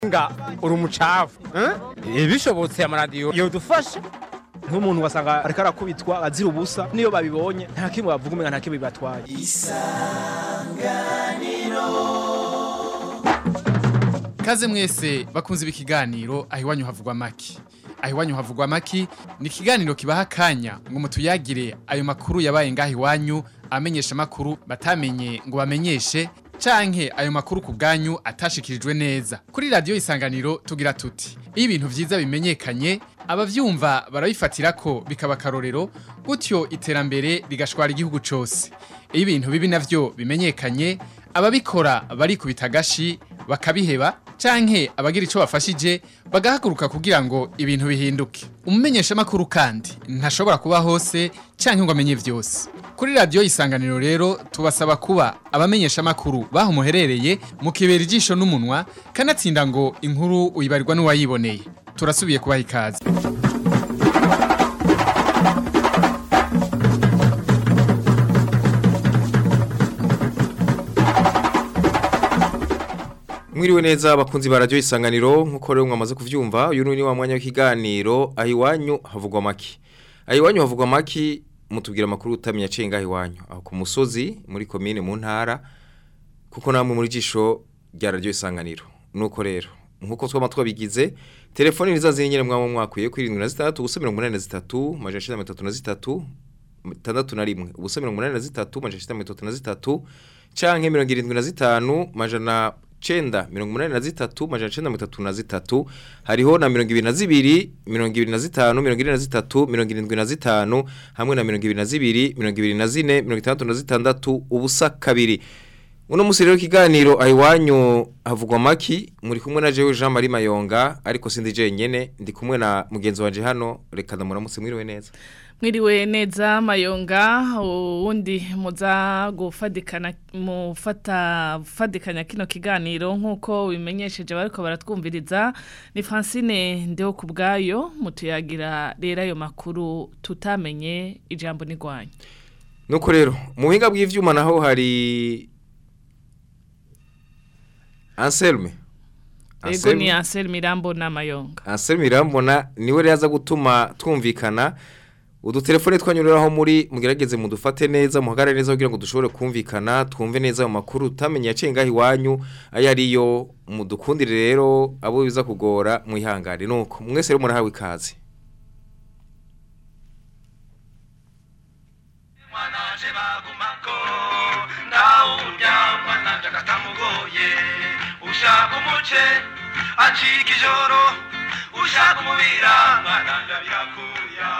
nga uri umucafu eh? bishobotse amaradiyo yodufasha nk'umuntu wasanga ariko arakubitwa azira ubusa niyo babibonye nta kimwe bavuga umenga nta kimwe bibatwaye Kaze mwese bakunze ibi kiganiro aho iwanyu havugwa maki. Aho iwanyu havugwa maki ni ikiganiro kibaha akanya ngo mutuyagire ayo makuru yabaye ngaho iwanyu amenyesha makuru batamenye ngo bamenyeshe canke ayo makuru ku bwanyu atashikirijwe neza. Kuri radio isanganiro tugira tuti iyo ibintu vyiza bimenyekanye abavyumva barabifatira ko bikaba karorero gutyo iterambere rigashwara igihugu cose. Iyo ibintu bibi navyo bimenyekanye ababikora barikubita agashi bakabiheba canke abagira ico bafashije bagahaguruka kugira ngo ibintu bihinduke umumenyesha makuru kandi ntashobora kuba hose canke ngo amenye vyose kuri radio isanganiro rero tubasaba kuba abamenyesha makuru baho muherereye mukibera ijisho n'umunwa kanatsinda ngo inkuru uyibarirwa n'uwayiboneye turasubiye kubaha ikaze Mwiriwe neza abakunzi ba radio isanganiro nkuko rero mwamaze kuvyumva uyu ni wa mwanya w'ikiganiro ahiwanyu havugwa maki ahiwanyu havugwa maki mutubwira makuru utamenya cenga ahiwanyu aho ku musozi muri commune mu ntara kuko namwe muri jisho rya radio isanganiro nuko rero nkuko twama twabigize telefone nizazi nyene mwamwe mwakwiye kuri 73 ubusa 83 majana 33 tandatu na rimwe ubusa 83 majana 33 canke 75 majana chenda mirongo munani na zitatu majana chenda mirongo itatu na zitatu hariho na mirongo ibiri na zibiri mirongo ibiri na zitanu mirongo ine na zitatu mirongo irindwi na zitanu hamwe na mirongo ibiri na zibiri mirongo ibiri na zine mirongo itandatu na zitandatu ubusa kabiri uno musi rero ikiganiro ahiwanyu havugwa maki muri kumwe na jewe Jean Marie Mayonga ariko sindi jenyene ndi kumwe na mugenzi wanje hano reka ndamuramutse mwiriwe neza mwiriwe neza mayonga uwundi muza gufadikana mufata fadikanya kino kiganiro nk'uko bimenyesheje bariko baratwumviriza ni Francine ndeho ku bwayo mutuyagira rero ayo makuru tutamenye ijambo nigwanya nuko rero mu buhinga bw'ivyuma naho hari Anselme Ego ni Ansel Mirambo na Mayonga Anselme Mirambona niwe rero aza gutuma twumvikana udutelefone twanyuriraho muri mugerageze mudufate neza muhagarare neza kugira ngo dushobore kumvikana twumve neza mu makuru utamenye yacenga iwanyu ayo ariyo mudukundire rero abo biza kugora mwihangane nuko mwese rero murahawe ikaze mwanaje bagumako ndawurya mwananje agatamugoye ushaka umuce acika ijoro ushaka umubira mwananje birakuya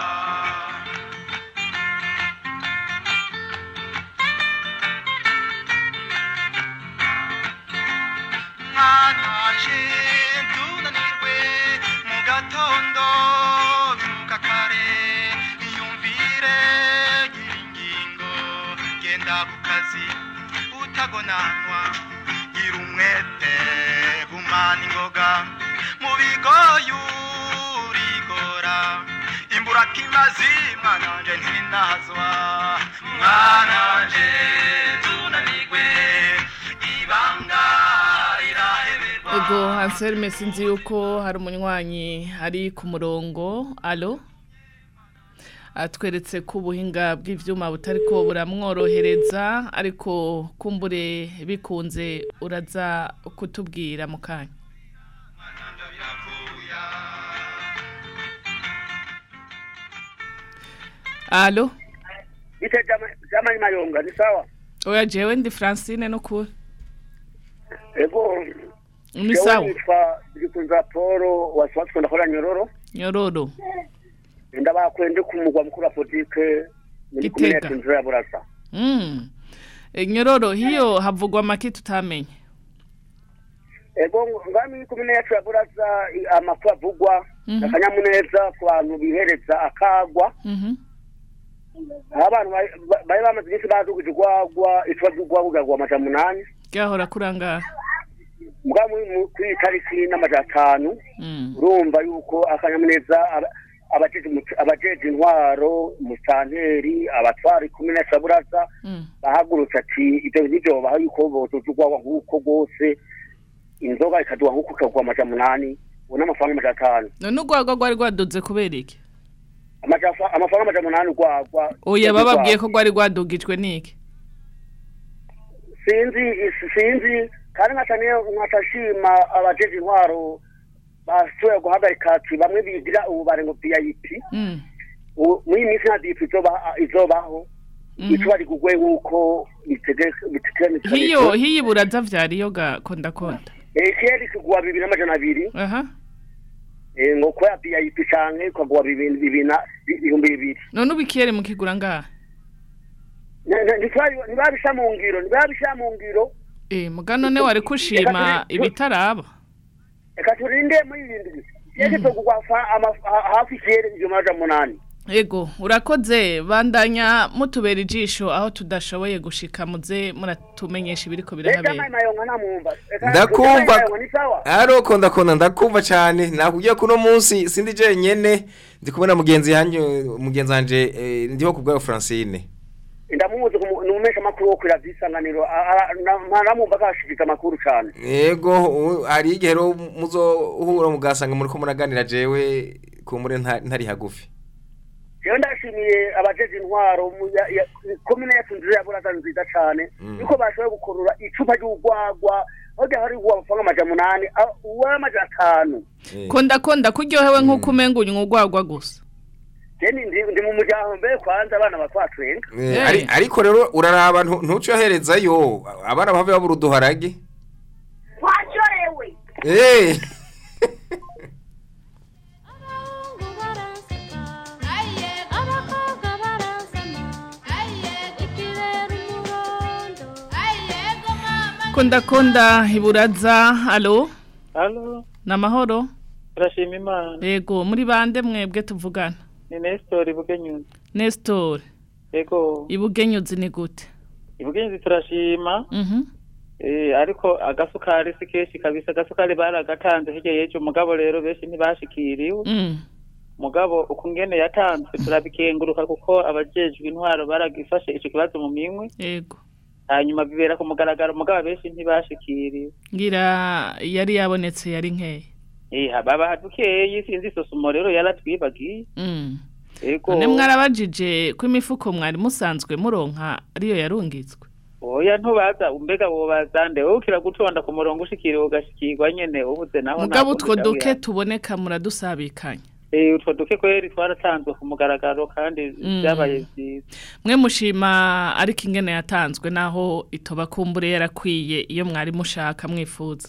mwanaje tunanirwe mu gatondo byuka kare iyumvire gira ingingo genda ku kazi utagonanwa gira umwete gumana ingoga mu bigoyi urigora imbura kimazi mwananje ntinazwa mwananje tunanirwe ibanga iraheberwa Ego Ansel mesinzi yuko hari umunywanyi ari ku murongo alo atweretse ko ubuhinga bw'ivyuma butariko buramworohereza ariko kumbure bikunze uraza kutubwira mu kanya alo Ite jamani mayonga ni sawa. oya jewe ndi Francine no kuri Ego ni sawa nitwa Ndikunza Paul waswatse ndakora nyororo. nyororo Ndabakwende ku mugwa mukuru wa politike muri Gitega. kumene tunzira ya Burasa. mm. E, nyororo hiyo havugwa make tutamenye Ego ngami kumene yacu ya Burasa i- amakuru avugwa Mhm. akanyamuneza ku bantu bihereza akagwa. Mhm. Aho abantu bari- ba- bari bamaze iminsi bazi kugwagwa itwa kugwagwa amajana munani. Gahora kurangara Mbwa muri mu- kuri iyi tariki n'amajana atanu. mm. urumva yuko akanyamuneza aba- abajeje umuco- abajeje intwaro musanteri abatwara ikumene saburaza Mm. bahagurutse ati ivyo nivyo baha yuko botuzugwawa nk'uko rwose inzoga ikaduha nk'uko ikagwa amajana umunani ubu n'amafaranga amajana atanu none urwagwa rwari rwaduze kubera iki Amajafa- amafaranga amajana umunani urwagwa oya bababwiye ko rwari rwadugijwe n'iki sinzi sinzi kandi nkaca niyo nkaca nshima abajeje intwaro bashoboye guhagarika ati bamwe bigira ububare ngo vip Mm. ubu muri iyi minsi nta dip izoba- izobaho Mhm. icuba rigugwe nk'uko bitegekanijwe hiyo hiyi buraza vyariyo ga konda konda ekeri kugwa bibiri n'amajana abiri aha Eh, ngo kubera vip canke ukagwa bibiri bibiri na ibihumbi bibiri none ubikiyere mukigura ngaha Ne- ne- ntitwari- ntibabisha mu ngiro ntibabisha mu ngiro eh muga none wari kushima ibitaraba reka turinde muri ibindi yeke tugugwa fa- ama- ha- hafi ikiyeri igihumbi n'amajana umunani Ego, urakoze bandanya mutubera ijisho aho tudashoboye gushika muze muratumenyesha ibiriko Leta birahabera. mayonga ntamwumva Reka- ndakumva Leta mayonga ni sawa ariko ndakunda ndakumva cyane nakubwiye ko uno munsi sindi jenyene ndi kubona mugenzi yanjye mugenzi wanje eh, ndiho kubwa Francine ndamuzi kumu- ni umesha makuru wo kuri radiyo isanganiro A- a- na- namwumva akashikika amakuru cane yego u- hari igihe rero muzohura mugasanga muri ko muraganira jewe kumure nta- ntari hagufi jewe ndashimiye abajeje intwaro mu- ya- ya- komine yacu nziza ya buraza nziza cane Mm. yuko bashoboye gukurura icupa ry'urwagwa aho ryahari riguha amafaranga amajana umunani a- uw'amajana atanu Eh. Konda konda kuryohewe nk'uko umenga unywa urwagwa gusa. je ni- ndi ndi mu muryango mbere kwanza abana batwatwenga Eh, Eh. ari- ariko rero uraraba ntu- ntucoherezayo abana bave babura uduharage twacorewe Eh. Konda konda iburaza. Allo? Halo, Namahoro? turashima Imana. Ego, muri bande mwebwe tuvugana. Ni Nestor Ibugenyuzi. Nestor, Ego, ibugenyuzi ni gute? Ibugenyuzi turashima. Mhm. Eh, ariko agasukari si kenshi kabisa. Agasukari baragatanze hirya y'ejo mugabo rero benshi ntibashikiriwe. Mm. Mugabo ukungene yatanzwe turabikenguruka kuko abajejwe intwaro baragifashe ico kibazo mu minwe. Ego. Hanyuma bibera ku mugaragaro mugabo benshi ntibashikiriwe. Ngira yari yabonetse yari nkeye. Eh, baba dukeyi sinzi isosumo rero yaratwibagiye. Mm. Ego. None mwarabajije ko imifuko mwari musanzwe muronka ariyo yarungitswe. Oya ntubaza umbega wobaza nde wowe ukira gutonda ku murongo ushikiriwe ugashikirwa nyene ubuze naho Mugabo ntabwo utwo duke bitabira. tuboneka muradusabikanya. Eh utwo duke kweri twaratanzwe ku mugaragaro kandi Mm. byabaye vyiza Mwe mushima ariko ingene yatanzwe naho itoba kumbure yarakwiye iyo mwari mushaka mwifuza.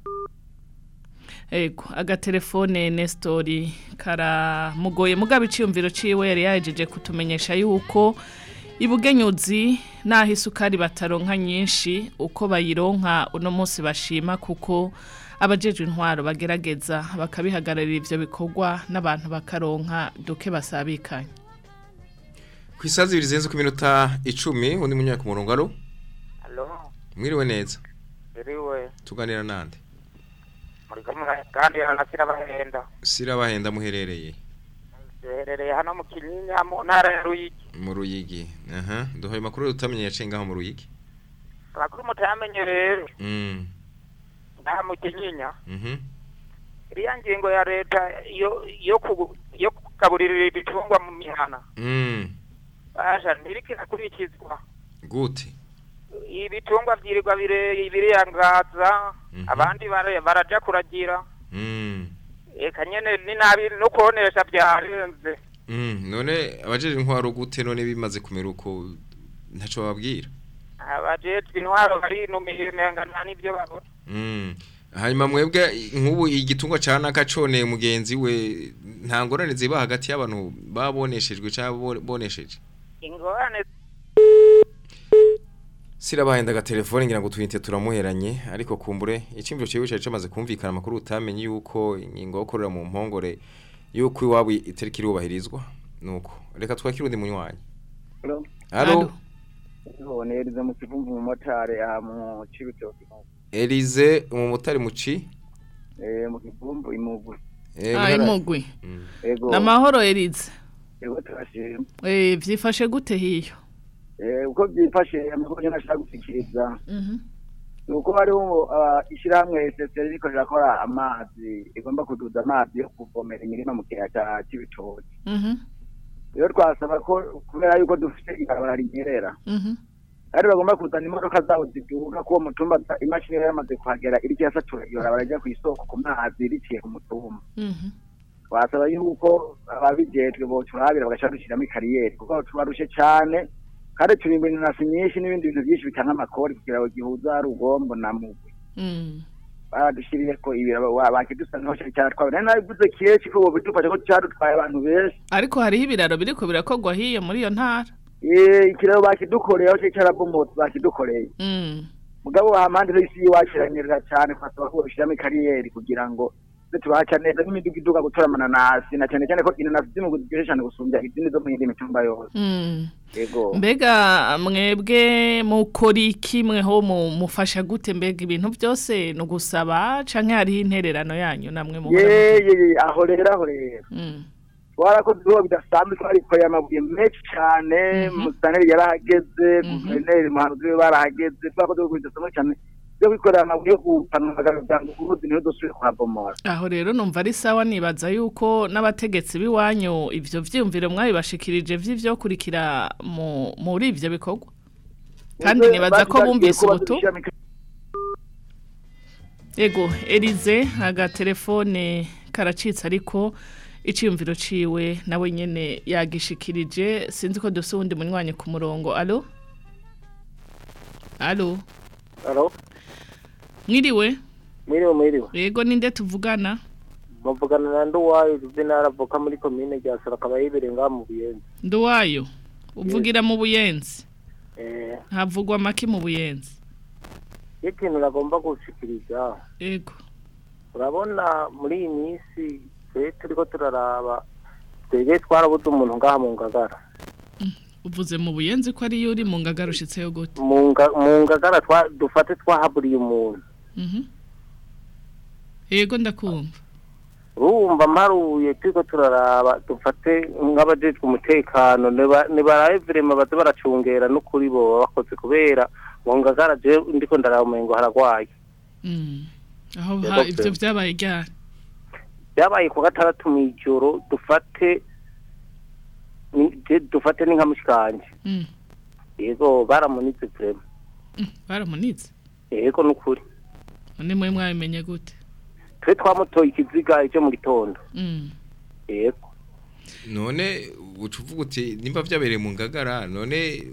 Ego, agatelefone Nestori karamugoye mugabo iciyumviro ciwe yari yajeje kutumenyesha yuko ibugenyuzi naho isukari bataronka nyinshi uko bayironka uno munsi bashima kuko abajejwe intwaro bagerageza bakabihagararira ivyo bikorwa n'abantu bakaronka duke basabikanye. ku isaha zibiri zirenze ku minota icumi undi munyaka ku murongo aro Halo, mwiriwe neza iriwe tuganira nande muri kumwe kandi anasira bahenda. sirabahenda muherereye Duherereye hano mu Kinyinya mu ntara ya Ruyigi. mu ruyigi aha duhaye amakuru utamenye yaciye ngaho mu ruyigi Abakuru mutamenye rero mm ngaha mu Kinyinya. mhm Iriya ngingo ya leta yo yo ku yo kugaburira ibitungwa mu mihana. mm Basha ntiriki akurikizwa. gute Ibitungwa vyirirwa bire biriyangaza Mhm. abandi bare- baraja kuragira. mm Eka nyene ni nabi no kuonesha byarenze. mm none abajeje intwaro gute none bimaze kumera uko ntaco babwira Abajejwe intwaro bari no mihimenga nta nivyo babona. Mm. Hanyuma mwebwe nk'ubu igitungwa ca naka coneye mugenzi we nta ngorane ziba hagati y'abantu baboneshejwe cyangwa bonesheje. Ingorane Sirabahenda agatelefone ngira ngo twinte turamuheranye ariko kumbure icimviro cyewe cyari cyamaze kumvikana amakuru utamenye yuko ingingo yo korera mu mpongore yuko iwabo itariki irubahirizwa nuko reka twakire undi munywanyi. Hello. Allo Bonerize mu kivumvu mu motari aha mu Cibitoke. Elize umumotari muci Eh mu kivumvu imugu. Eh, Ah, muhara- imugwi. Mm. Ego. Namahoro Elize. Ego turashima. Eh vyifashe gute hiyo? Eh uko byifashe amakuru nashaka gushikiriza. Mhm. ni uko hariho ah, ishyirahamwe seseri riko rirakora amazi igomba kuduza amazi yo kuvomera imirima mu kiyaya cya cy'ibitoki Mhm. rero twasaba ko kubera yuko dufite ibarabara rinyerera Mhm. kandi bagomba kuzana imodoka zabo ziduga ko uwo mutumba ta- imashini yari yamaze kuhagera iriko irasatura iyo barabara rijya ku isoko ku mazi riciye ku mutumba Mhm. twasaba yuko ababijejwe boturabira bagaca dushyiramo ikariyeri kuko tubarushe cyane kandi turi ibintu nasi nyinshi n'ibindi bintu byinshi bitanga amakori kugira ngo gihuza rugombo na mugwe Mm. baradushyiriye ko ibiro bakidusanga cyane cyane twabona nari nabivuze kenshi ko bobidufasha ko cyadutwaye abantu benshi ariko hariho ibiraro biriko birakogwa hiyo muri iyo ntara Eh, ikiraro bakidukoreye aho cyari cyarabomotse bakidukoreye Mm. mugabo hampande y'isi y'iwacu iranyerera cyane twasaba ko babishyiramo ikariyeri kugira ngo tuze turahaca neza n'imiduga iduga gutora amananasi na cyane cyane ko inanasi ziri mu ziryoshye cyane gusumbya izindi zo mu yindi mitumba yose Mm. yego mbega mwebwe mukora iki mweho mu- mufasha gute mbega ibintu byose ni ugusaba canke hariho intererano yanyu namwe muhora ye mugira? ye ye aho rero aho rero Mm. twarakoze ibikorwa bidasanzwe twarikoreye amabuye menshi cyane musaneri yarahageze guverineri muhanuzi we barahageze twakoze ibikorwa bidasanzwe cyane byo kwikorera amabuye yo gupanura kugira ngo uruzi ntirudusubire kuhabomora aho rero numva ari sawa nibaza yuko n'abategetsi b'iwanyu ivyo vyiyumviro mwabibashikirije vy'ivyokurikira mu muri ivyo bikorwa kandi nibaza ko bumvise ubutu ego Elize agatelefone karacitse ariko iciyumviro ciwe nawe nyene yagishikirije sinzi ko dufise uwundi munywanyi ku murongo alo alo Alo, mwiriwe mwiriwe mwiriwe. yego ninde tuvugana Muvugana na Nduwayo Juvenal avuka muri komine rya Soro akaba yibereye ngaha mu Buyenzi. nduwayo uvugira mu buyenzi Eh, havugwa make mu buyenzi ikintu nagomba gushikiriza. yego Urabona muri iyi minsi twe turiko turaraba twebwe twarabuze umuntu ngaha mu Ngagara. uvuze mu buyenzi ko ariyo uri mu ngagara ushitseyo gute Mu Nga- mu Ngagara twa dufate twahaburiye umuntu. Mhm. yego ndakumva urumva mparuye turiko turaraba dufate nk'abajejwe umutekano niba- nibarabe virema baze baracungera n'ukuri boba bakoze kubera mu ngagara je ndiko ndaraba umengo haragwaye Mm. aho Yego, ha- ivyo pe. vyabaye ryari byabaye ku gatandatu mw'ijoro dufate ni- je dufate ni nka mushikanje Mm. yego baramunitse vrema Mm, baramunitse yego n'ukuri none mwe mwabimenye gute twe twamutoye ikiziga ejo mu gitondo Mm. yego none uca uvuga uti nimba byabereye mu ngagara none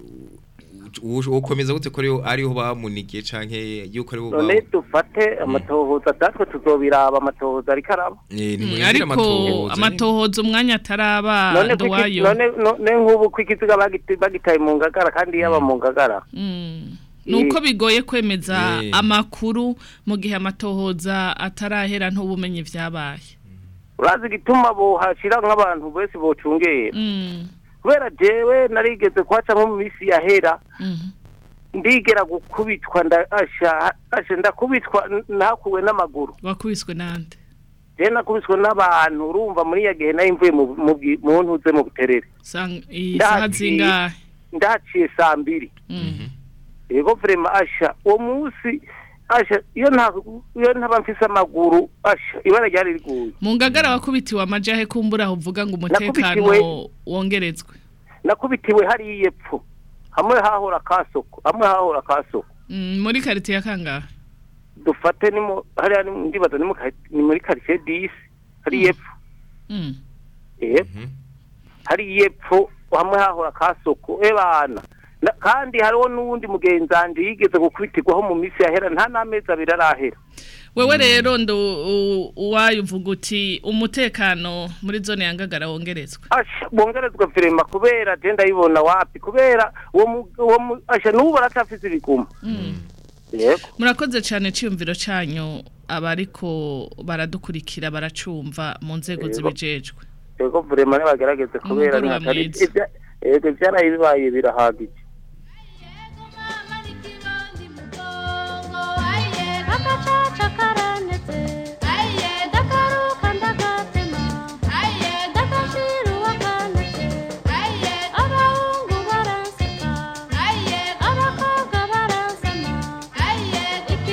u- ukomeza gute ko ariho ariho bamunigiye canke yuko ariho none dufate amatohoza datwe tuzobiraba amatohoza ariko araba Mm, ariko amatohoza umwanya ataraba none ko iki- nduwayo none none nk'ubu ko ikiziga bagiti- bagitaye mu ngagara kandi yaba mu ngagara Mm. nuko bigoye kwemeza Eh. amakuru mu gihe amatohoza atarahera ntubumenye vyabaye urazi igituma bohashira nk'abantu bose bocungera Mm. kubera jewe narigeze kuhaca nko mu minsi yahera Mhm. ndigera gukubitwa ndasha asha ndakubitwa n- nakuwe n'amaguru wakubiswe nande je nakubiswe n'abantu urumva muri ya gihe nari mvuye mu- mu bwi- mu ntuze mu buterere Sang- isaha Ndaciye- zingahe ndaciye saa mbiri Mm. yego vrema asha uwo munsi asha iyo nta iyo ntaba mfise amaguru asha ibara ryari riguye mu ngagara wakubitiwe amajahe kumbura aho uvuga ngo umutekano Nakubitiwe- wongerezwe nakubitiwe hariya epfo hamwe hahora kasoko hamwe hahora kasoko Mm, muri karite ya kangahe dufate ni mu hariya ni mu- ndibaza ni mu ka- ni muri quartier 10 hariya epfo Mm. yego hariya epfo hamwe hahora kasoko ebana Na- kandi hariho n'uwundi mugenzanje yigeze gukubitirwaho mu minsi yahera nta n'amezi abiri arahera wewe rero ndo u- uwayo uvuga uti umutekano muri zone ya ngagara wongerezwe asha bongerezwa firema kubera je ndayibona wapi kubera uwo mu- uwo mu- asha n'ubu baratafise ibiguma yego murakoze cyane ciyumviro canyu abariko baradukurikira baracumva mu nzego Yego. zibijejwe yego firema nibagerageze kubera Umugoroba ntihatari mwiza. ibya- yego ivyaraye bibaye birahagije Agacaca karanetse aye ndakaruka ndagatema aye ndakashira uwakanetse aye abahungu baranseka aye abakobwa baransama aye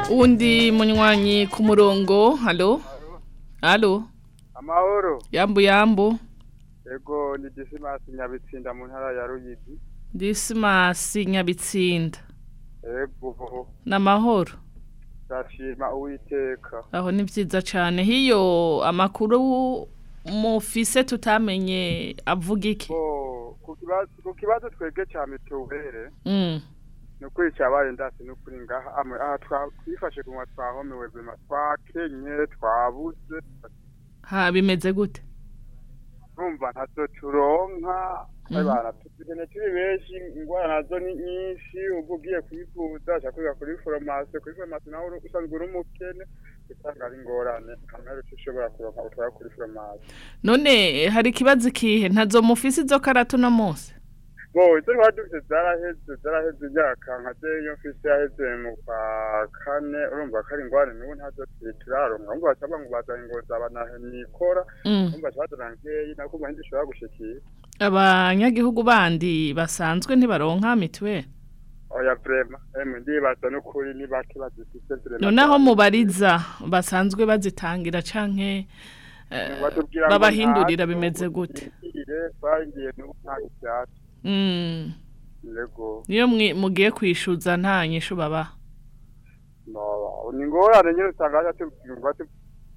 uwundi munywanyi ku murongo halo halo amahoro yambu yambu ego ni disimasi nyabitsinda mu ntara ya ruyigi disimasi nyabitsinda ego n'amahoro ndashima uwiteka aho ni byiza cyane hiyo amakuru mufise tutamenye avuga iki Bo, ku kibazo ku kibazo twebwe cya mituwere Mm. ni ukuri cyabaye ndasi ni ukuri ngaha amwe aha twa- twifashe kunywa twahomewe bwema twakenye twabuze ha bimeze gute numva ntazo turonka Mhm. abana tugene turi benshi ingwara nazo ni nyinshi ubwo ugiye kwivuza ushaka kwiga kuri foromasi kuri foromasi nawe uri- usanzwe uri umukene usanga ari ingorane kamere ushobora kuronka utwara kuri foromasi none hari ikibazo ikihe ntazo mufise izo karatu no munsi bo izo twari dufite zaraheze zaraheze imyaka nka ze iyo mfise yaheze mu kwa kane urumva ko ari ingorane n'ubu ntazo turi- turaronka urumva bacaba ngo bazanye ngo zabanahe nikora Mm. urumva cabazana nkeyi nako ngo ntizishobora gushikira abanyagihugu bandi basanzwe ntibaronka mituweli oya vrema emwe ndibaza n'ukuri ni bake bazifise vrema noneho mubariza basanzwe bazitangira canke eh, Batubwira ngo babahindurira ntazo, bimeze gute ire twagiye n'ubu nta ivyatsi Mm. yego niyo mwi- mugiye kwishuza nta nyishu baba no ni ingorane nyene usanga haja tubwirwa tu-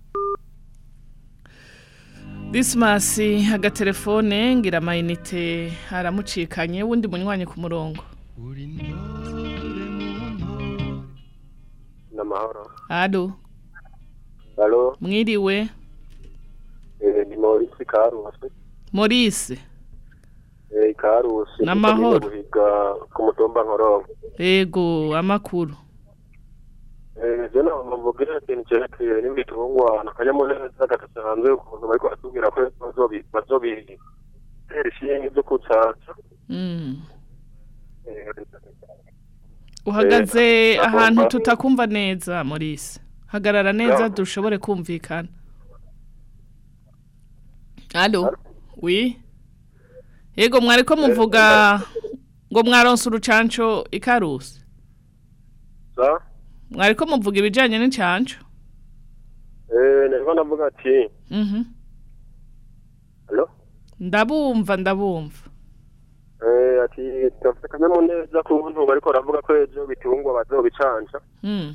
disimasi agatelefone ngira amayinite aramucikanye wundi munywanyi ku murongo n'amahoro alo halo mwiriwe eh, ni Maurice Karusi Maurice eh, Karusi N'amahoro. guhiga ku mutumba nkoronko yego amakuru eh, je naho mvugira ikintu cerekeye n'ibitungwa n'akanyamuneza gadasanzwe ukuntu bariko batubwira ko bazobi bazobi tera ishinge vyo kucaca Mm. eh, uhagaze Eh, ahantu agomba- tutakumva neza Maurice hagarara neza Ya. dushobore kumvikana alo wi yego mwariko muvuga ngo mwaronse urucanco ikarusi sa mwariko muvuga ibijanye n'incanco eh, nariko ndavuga ati Mhm. Alo? ndabumva ndabumva eh, ati dufite akanyamuneza ku buntu bariko baravuga ko ejo bitungwa bazobicanca Mm.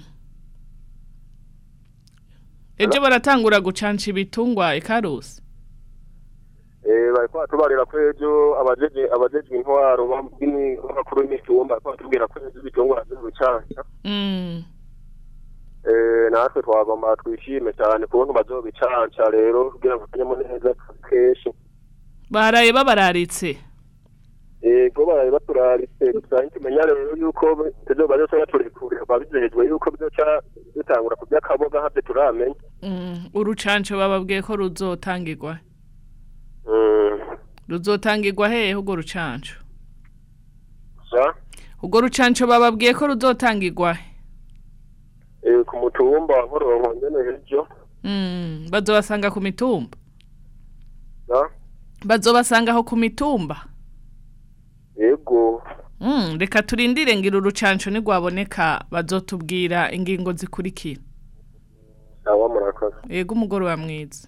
ejo baratangura gucanca ibitungwa ikarusi Eh, bariko batubarira ko ejo abajeje abajejwe intwaro b'abini- b'abakuru b'imitumba bariko batubwira ko ejo ibitungwa bazobicanca Mm. Eh, natwe twagomba twishime cyane ku buntu bazobicanca rero kugira ngo akanyamuneza kenshi baraye babararitse yego baraye baturaritse gusa ntimenya rero yuko ejo bazoca baturekurira babizejwe yuko bizoca bitangura kurya akaboga havyo turamenya Mm, urucanco bababwiye ko ruzotangirwa Mm, ruzotangirwa hehe urwo rucanco sa urwo rucanco bababwiye ko ruzotangirwa he eh, ku mutumba wa nkoronko nyene ejo Mm, bazobasanga ku mitumba sa bazobasanga aho ku mitumba yego Mm, reka turindire ngira urucanco nigwaboneka bazotubwira ingingo zikurikira sawa murakoze yego umugoroba mwiza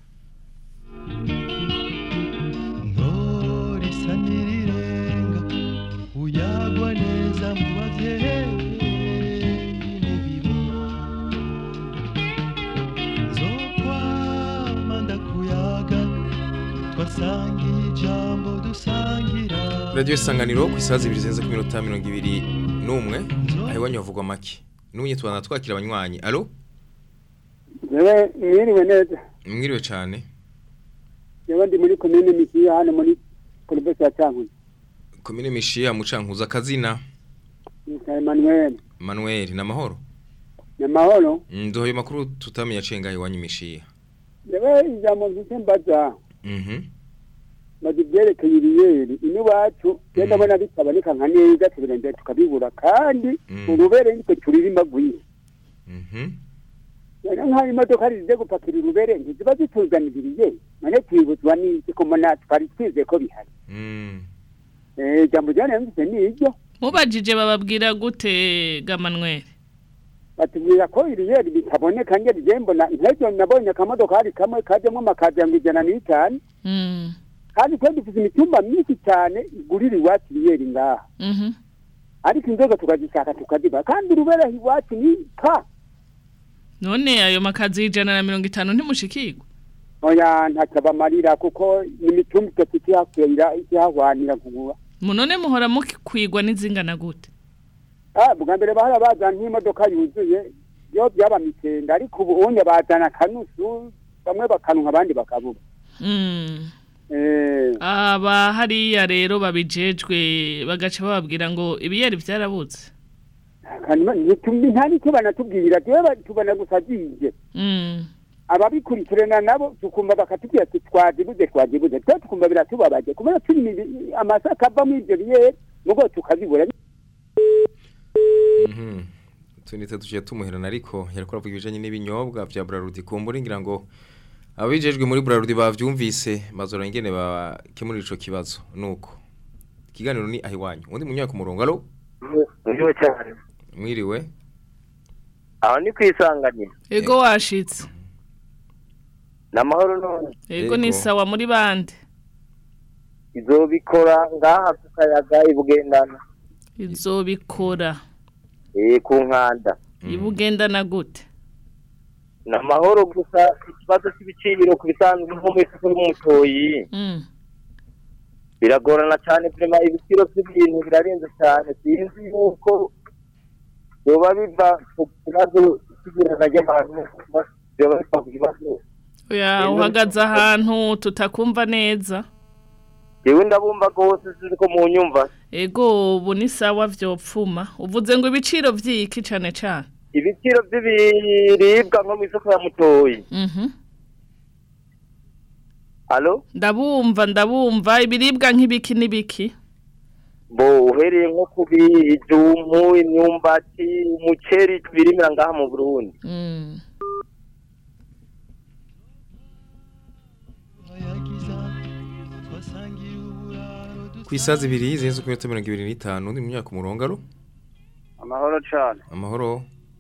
risa n'irirenga uyagwa neza mu bavyeyi nzokwama ndakuyaga twasangiye ijambo dusangira radiyo isanganiro ku isaha zibiri zirenze ku minota mirongo ibiri n'umwe aho iwanyu havugwa make n'ubu tubana twakira abanywanyi alo yewe mwiriwe neza mwiriwe cyane yewe ndi muri komine misiya hano muri porobesi ya cankuzi komine mishiya mucankuza akazina nitwa emanuel manuel ni amahoro ni amahoro Mm, duhaye amakuru tutamenya acenga iwanyu mishiya yewe ijambo mfise mbaza Mhm. maze ibyerekeye ibiyeri ino iwacu rero ndabona bitaboneka nka neza tubirondera tukabibura kandi urubere nitwe turirimba rwinshi Mhm. rero nk'aho imodoka zize gupakira urubere ntiziba zituzaniriye none twibuzwa n'iki ko mbona twari twize ko bihari Mm. Eh, ijambo ryane mfise ni iryo mubajije bababwira gute gamanweri batubwira ko iriyeri bitaboneka ngeri je mbona nk'ejo nabonye akamodokari kamwe kajyamo amakaziya ngo ijana n'itanu Mm. kandi twe dufite imitumba myinshi cyane igurira iwacu iriyeri ngaha Mhm. ariko inzoga tukazishaka tukaziba kandi urubera iwacu ni pa none ayo makazi y'ijana na mirongo itanu ntimushikirwa oya ntacyo bamarira kuko ni imitumba itatu ikihakwira ikihahwanira kugura munone muhora mukwigwa n'izingana gute ah bwa mbere bahora bazana nk'imodoka yuzuye yo byaba mitenda ariko ubu unye bazana akanusu bamwe bakanwa abandi bakabura Mm. eh aba hariya rero babijejwe bagaca bababwira ngo ibiyeri byarabuze kanuma ntitumbi nta nicyo banatubwira jewe tubona gusa zije Mm. ababikurikirana nabo tukumva bakatubwira ati twazibuze twazibuze twe tukumva biratubabaje kubera turi imibi- amasaka ava muri ibyo biyeri mugo tukazibura Mhm. tunite tuciye tumuherana ariko yariko aravuga ibijanye n'ibinyobwa vya Brarudi kumbura ngira ngo abijejwe muri Brarudi bavyumvise bazora ingene bakemurira ico kibazo nuko ikiganiro ni ahiwanyu undi munyaka ku murongo alo Ndiwe cyane. mwiriwe Aho ni kwisanganira. ego washitse Namahoro none. ego ni sawa muri bande Izobikora ngaha ku kayaga ibugendana. izobikora Eh ku nkanda. ibugendana gute Namahoro gusa ikibazo cy'ibiciro ku bisanzwe nko mu isoko y'umutoyi. Mm. Biragorana cyane prema ibiciro by'ibintu birarenze cyane sinzi yuko yoba biva ku kibazo cy'ibirana ry'abantu yoba biva ku kibazo oya uhagaze ahantu tutakumva neza yewe ndabumva rwose sinzi ko mu nyumva ego ubu ni sawa vyopfuma uvuze ngo ibiciro vyiki cane cane ibiciro by'ibiribwa nko mu isoko ya mutoyi Mhm. alo ndabumva ndabumva ibiribwa nk'ibiki n'ibiki bo uhereye nko ku bijumbu imyumbati umuceri tubirimira ngaha mu burundi Mm. ku isazi ibiri zirenze ku minota mirongo ibiri n'itanu undi munyaka ku murongo alo amahoro cyane amahoro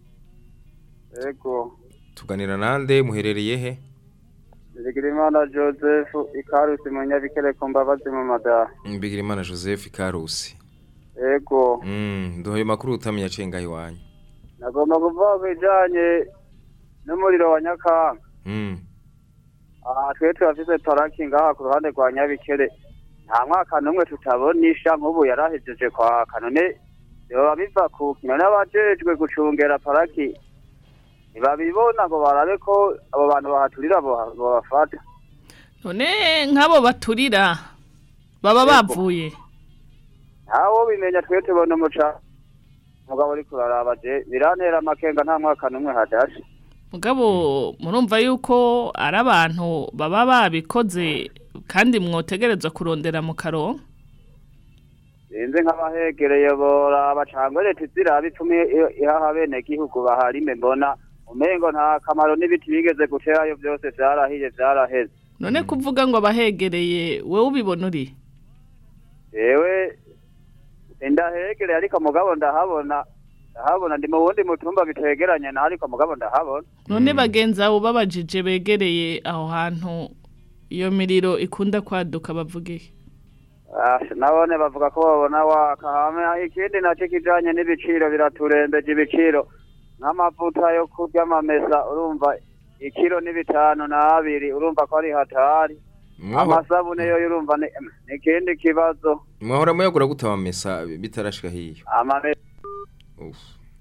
yego tuganira nande muherereye he Bigirimana Joseph ikarusi mu nyabikere ku mbabazi mu madaha Bigirimana Joseph Karusi yego Mm, duhaye makuru utamenya cenga iwanyu. nagomba kuvuga ku bijanye n'umuriro wa nyakanga Mm. aha twe turafise paraki ngaha ku ruhande rwa nyabikere nta mwaka n'umwe tutabonisha nk'ubu yarahejeje kwaka none yoba biva ku kino n'abajejwe gucungera paraki ntibabibona ngo barabe ko abo bantu bahaturira boha- bobafata none nk'abo baturira baba bavuye ntawo bimenya twe tubona umuca mugabo uri kuraraba je birantera amakenga nta mwaka n'umwe hadashe mugabo murumva yuko ari abantu baba babikoze kandi mwotegerezwa kurondera mu karonka sinzi nk'abahegereye boraba cangwe leta iziraba ipfumi i- ihaha bene gihugu baharime mbona umengo nta kamaro n'ibiti bigeze guterayo byose vyarahiye vyaraheze none kuvuga ngo abahegereye wowe ubibona uri jewe ndahegereye ariko mugabo ndahabona ndahabona ndi mu wundi mutumba bitegeranye na ariko mugabo ndahabona none bagenzi abo babajije begereye aho hantu iyo miriro ikunda kwaduka bavuge Ah, nabone bavuga ko babona waka hame ikindi naco kijanye n'ibiciro biraturembeje ibiciro nk'amavuta yo kurya amamesa urumva ikiro ni bitanu na abiri urumva ko ari hatari Mwaho- amasabune yo urumva ni ni ikindi kibazo Mwahora muyagura gute amamesa bitarashika hiyo. amamesa Uf.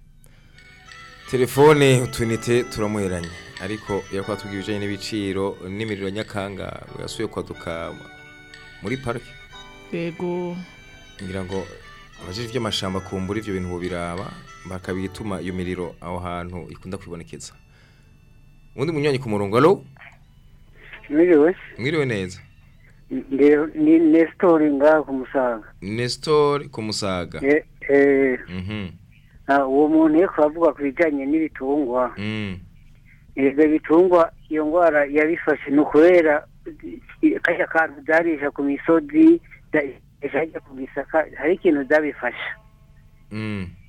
Telefone utunite turamuheranye ariko yakwa tubwiye ibijanye n'ibiciro n'imiriro nyakanga yasuye kwaduka muri park yego ngira ngo abajije iby'amashamba kumbura ivyo bintu bobiraba bakabituma iyo miriro aho hantu ikunda kwibonekeza. Undi munywanyi ku murongo alo Mwiriwe, mwiriwe neza. ndi- ni Nestor ngaha ku Musaga. Nestor Kumusaga. Eh, eh, Mhm. ah, uwo muntu yeko avuga ku bijanye n'ibitungwa. Mm. Ibyo bitungwa iyo ngwara yabifashe ni ukubera i- kajya kantu byarisha ku misozi bya- bikajya ku gisaka hari ikintu byabifasha Mm.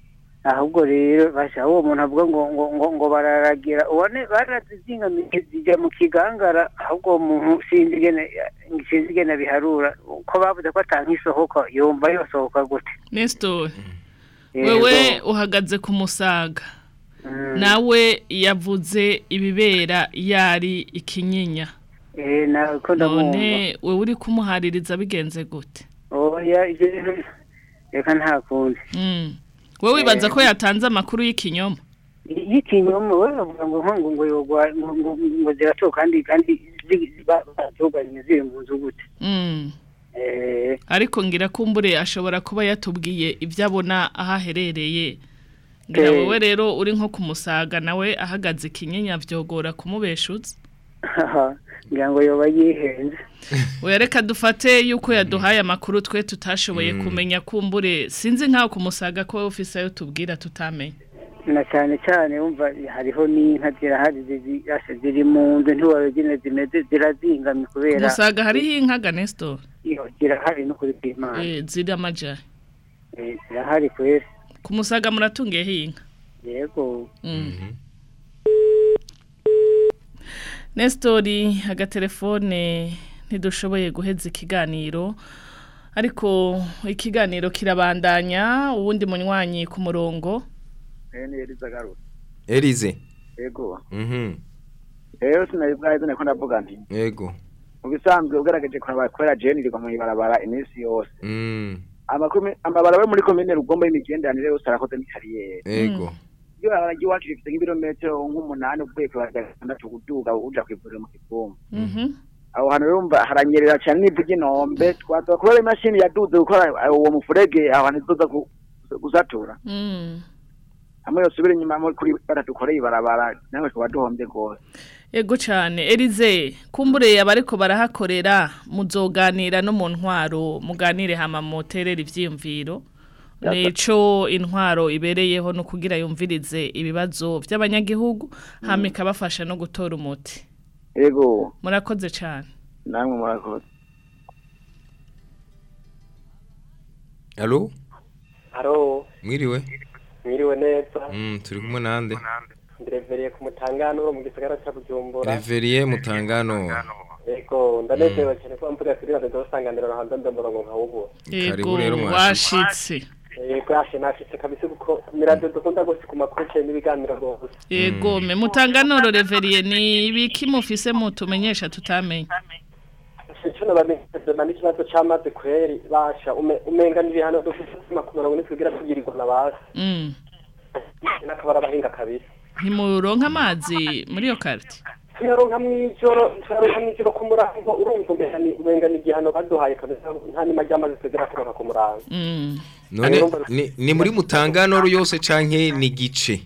ahubwo rero basha uwo muntu avuga ngo ngo ngo ngo bararagira ubone barazizingamije zijya mu kigangara ahubwo uwo muntu sinzi ingene sinzi ingene biharura ko bavuze ko atanga isohoka yumva yosohoka gute Nestor Yego. wewe uhagaze ku musaga nawe yavuze ibibera yari ikinyinya eh nawe ko ndamwumva none wewe uri kumuhaririza bigenze gute oya ivyo bintu reka nta kundi Mm. wewe wibaza ko yatanze amakuru y'ikinyoma y'ikinyoma we bavuga ngo nkongo ngo yogwa ngo ngo ngo ziratoka kandi kandi batuganye ziri mu nzu gute Mm. eh ariko ngira kumbure ashobora kuba yatubwiye ibyo abona aho aherereye ngira Eh. wowe rero uri nko kumusaga nawe ahagaze ikinyinya vyogora kumubeshuza ngira ngo yoba yihenze oya reka dufate yuko yaduhaye amakuru twe tutashoboye Mm. kumenya kumbure sinzi nkaho kumusaga ko wowe ufise ayo tubwira tutamenye na cyane cyane wumva hariho n'inka zirahari zizi- asha ziri mu nzu ntiwarugine zimeze zirazingamye kubera musaga hariho inka Nestor iyo zirahari no kuri bw'imana eh ziri amaja Eh, zirahari kweri ku musaga muratungiyeho inka yego Mm. Nestori agatelefone ntidushoboye guheza ikiganiro ariko ikiganiro kirabandanya uwundi munywanyi ku murongo ni Eliza Garura Elize yego mhm rero sinari bwahize niko ndavuga nti yego mu bisanzwe ugaragaje kuraba kubera jeni rigwa mu ibarabara iminsi yose mm amakumi amabarabara yo muri komine rugombo y'imigenderanire yose arakoze ni kariyeri yego iyo barajya iwacu rifite nk'ibirometero nk'umunani uvuye ku barabara gatandatu kuduga uja kwivuriro mu kivumba Mhm. aho hantu rero umva haranyerera cyane n'ivu ry'inombe twasaba kubera imashini yaduze gukora uwo mufurege aho hantu izoza gu- gusatura Mm. hamwe yosubira inyuma muri kuri batadukoreye ibarabara nawe tuba duhombye rwose Ego cyane Elize kumbure abariko barahakorera muzoganira no mu ntwaro muganire hama moterera ivyiyumviro Neco intwaro ibereyeho no kugira yumvirize ibibazo by'abanyagihugu hama ikabafasha no gutora umuti yego murakoze cyane namwe murakoze Allo Haro, mwiriwe mwiriwe neza. mm turi kumwe nande Ndirevereye ku mutangano mu gisagara cya Bujumbura. Reverie Mutangano Yego, ndanezerewe cyane ko mvuga kuri radio dosanganira na hanze ndamurongo nkawubu. Karibu rero mwashitse. washitse Yego, yashe nashitse kabisa kuko ni radio dukunda gose ku makuru cyane n'ibiganiro gose. Ego me mutanganoro reveriye ni ibiki mufise mutumenyesha tutamenye Cyo nabamenyesha na n'ikibazo cy'amazi kweri basha ume- umenga n'ibihano dufite ku murongo nitwigira tugirirwa na basi. Mm. Nakabara bahinga kabisa. ntimuronka amazi muri iyo karite tuyaronka mw'ijoro tuyaronka mw'ijoro ku murango urumva umenga ni umenga ni igihano baduhaye kabisa nta nima ry'amazi twigera turonka ku murango none ni, ni muri Mutangano yose canke ni gice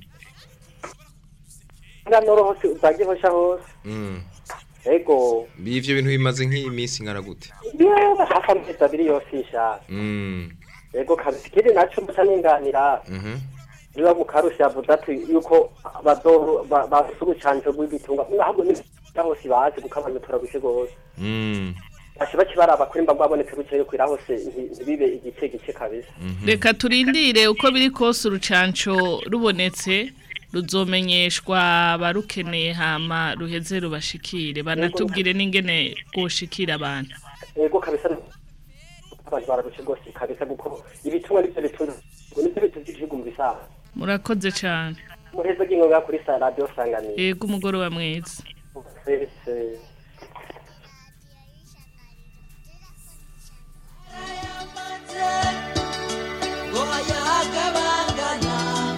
nganoro hose uzagiye hosha hose mm ego bivyo bintu bimaze nk'iminsi ngana gute yewe hafi amezi abiri yose ishaka mm ego kabisa ikindi naco muca ninganira mhm niba mu karusi yavuze ati yuko bazoru ba- bafise urucanco rw'ibitungwa ntabwo ni hose bazi kuko abantu turagushe gose mm bashe baci baraba kuri mba babonetse rukeyo kwira hose nti- ntibibe igice gice kabisa reka turindire uko biri kose urucanco rubonetse ruzomenyeshwa abarukeneye hama ruheze rubashikire banatubwire n'ingene rwoshikira abantu ego kabisa abantu bararushe gose kabisa kuko ibitungwa nivyo bitunze nivyo bitunze igihugu mu bisaha murakoze cyane muheza bw'ingoga kuri sa radio sanganiro yego umugoroba mwiza Ese- ngo ayagabangana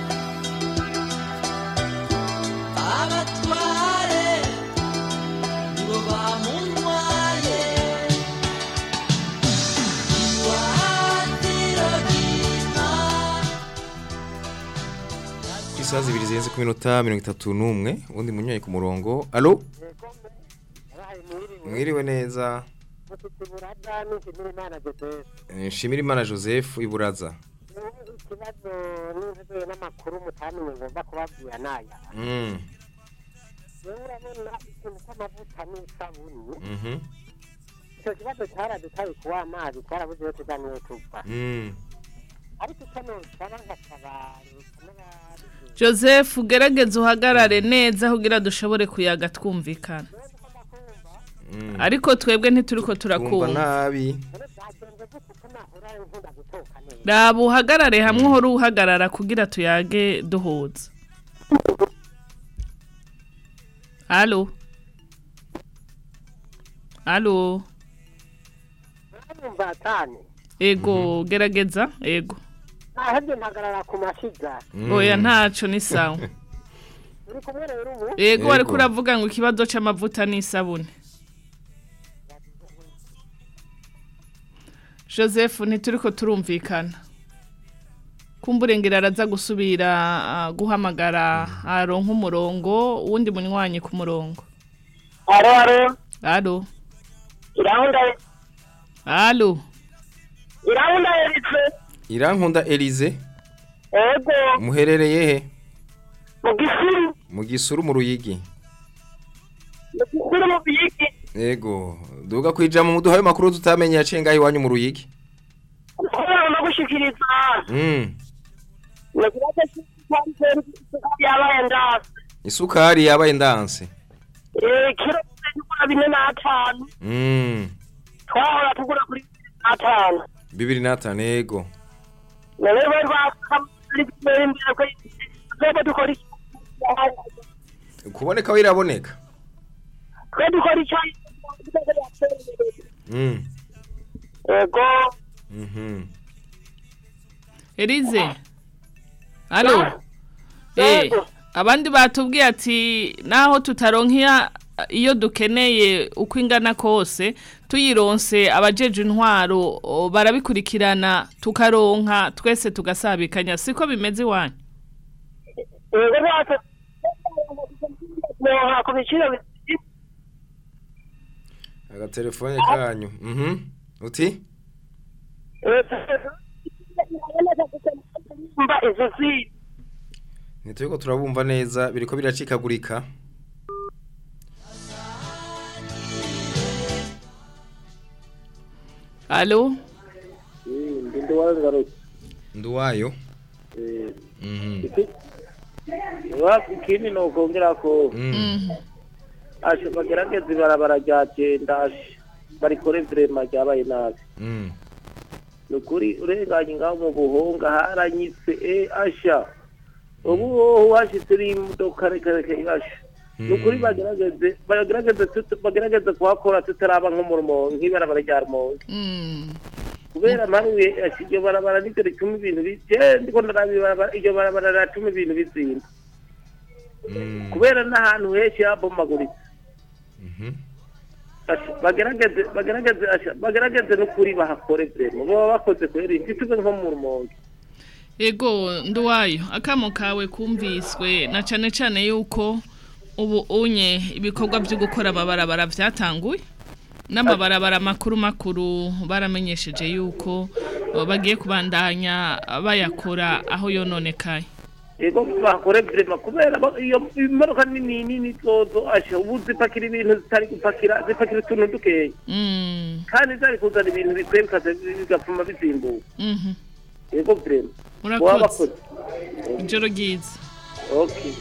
abatware nibo bamuntwaye iwatiro ry'inka isaha zibiri zirenze ku minota mirongo itatu n'umwe ubundi munywayi ku murongo alo mwiriwe neza Eh, nshimira imana joseph iburaza ikibazo n'inzobere n'amakuru mutamenye ngomba kubabwira naya Mm, rero urabona ikintu cy'amavuta n'isabuni mhm, icyo kibazo cyaradutaye kuwa amazi twarabuze iyo tuzaniye tuva mm, ariko icyo nusaba nk'akabari n'abandi joseph ugerageze uhagarare neza kugira dushobore kuyaga twumvikana ariko twebwe ntituri ko Tumva turakumva nabi raba uhagarare hamwe uhora uhagarara kugira tuyage duhuza halo halo numva cyane ego gerageza ego nahebye mpagarara ku mashiga oya ntaco ni sawa uri kumwe rero ubu ego ariko uravuga ngo ikibazo c'amavuta n'isabune joseph ntituriko turumvikana kumburengera araza gusubira ah, guhamagara aronka umurongo uwundi munywanyi ku murongo aro aro alo irahunda alo irahunda eritse irankunda Elize ego muherereye he mu gisuru mu gisuru mu ruyigi mu gisuru mu biyiki Ego duga kwijama muduha ayo makuru tutamenye yaciye ngaho iwanyu mu ruyigi kubera no gushikiriza Mm nagira ko yabaye ndase isukari yabaye ndanse eh kiro tugura bine n'atanu Mm twahora tugura kuri atanu bibiri n'atanu ego none bari bakamuri imbere imbere ko twebwe dukora iki kuboneka wiraboneka twe dukora icyo Mm ego Mhm Elize Alo Eh abandi batubwiye ati naho tutaronkya iyo dukeneye uko ingana kose tuyironse abajeje intwaro o, barabikurikirana tukaronka twese tugasabikanya siko bimeze iwanyu ego rwose noha ku biciro agatelefone kanyu Mhm uti mba izo zi Nituyeko turabumva neza biriko biracikagurika Alo ndi wangarutse Nduwayo Mhm wapi ikindi nokongera ko ashe bagerageza ibarabara rya cyenda ashe barikore vrema ryabaye nabi Mm ni ukuri urenganye ngaho mu buhunga haranyitse e asha ubu hoho hashitse n'imodoka reka reka asha ni ukuri bagerageze bagerageze tut- bagerageze kuhakora tutaraba nko mu rumonge nk'ibarabara rya rumonge kubera mparuye asha iryo barabara niryo rituma ibintu bi- je ndiko ndaraba ibarabara- iryo barabara riratuma ibintu bizimba kubera n'ahantu henshi habomaguritse Asha, bagerageze bagerageze asha, bagerageze n'ukuri bahakore vrema baba bakoze kweri ntituve nko mu rumonge Ego nduwayo akamo kawe kumviswe na cane cane yuko ubu unye ibikorwa byo gukora amabarabara vyatanguye n'amabarabara makuru makuru baramenyesheje yuko uh, bagiye kubandanya bayakora aho yononekaye ego bahakore vrema kubera ba- iyo imodoka nini nini zozo asha ubu zipakira ibintu zitari gupakira zipakira utuntu dukeya Mm. kandi zari kuzana ibintu bikwiye bikaza bigapfuma bizimbuka Mhm. ego vrema Murakoze. Baba bakoze Ijoro ryiza. okay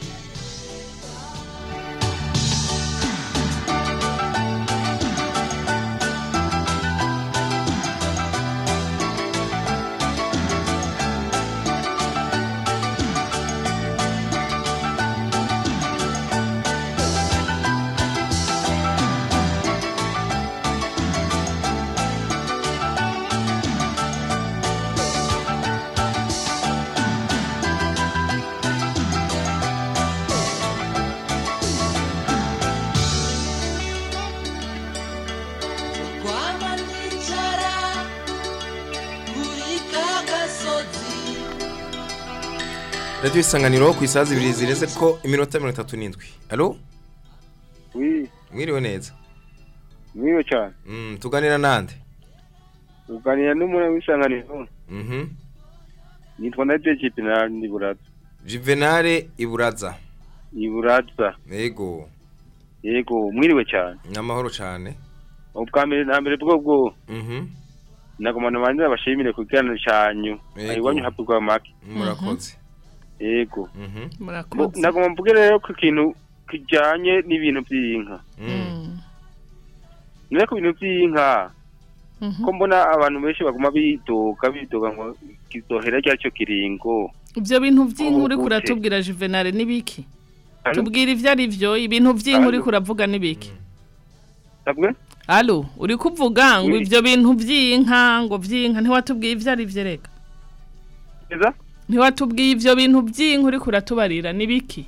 kwama nicara kuri ka gasozi Radio isanganiro ku isazi ibiri zireze ko iminota 37 Allo Oui Mwiriwe neza Mwiriwe cyane Mm tuganira nande uganira n'umwe w'isanganiro Mhm nitwa na Jeje Penal ni buraza Juvenale Iburaza iburaza Yego yego mwiriwe cyane Namahoro cyane ubwa mbere na mbere bwo bwo Mhm nagomana manira bashimire ku kiganiro cyanyu Yego. iwanyu havugwa make murakoze yego murakoze nagomba mvuge rero ku kintu kijyanye n'ibintu by'inka niba ku bintu by'inka ko mbona abantu benshi baguma bidoga bidoga ngo kizohera ryari cyo kiringo ibyo bintu by'inka uri Gute? kuratubwira juvenal n'ibiki Alo? tubwira ibyo ari byo ibintu by'inka uri Alo? kuravuga n'ibiki sabwe alo uri kuvuga ngo Oui. ibyo bintu by'inka ngo by'inka ntiwatubwiye ibyo ari byo reka Eza? ntiwatubwiye ibyo bintu by'inka uri kuratubarira n'ibiki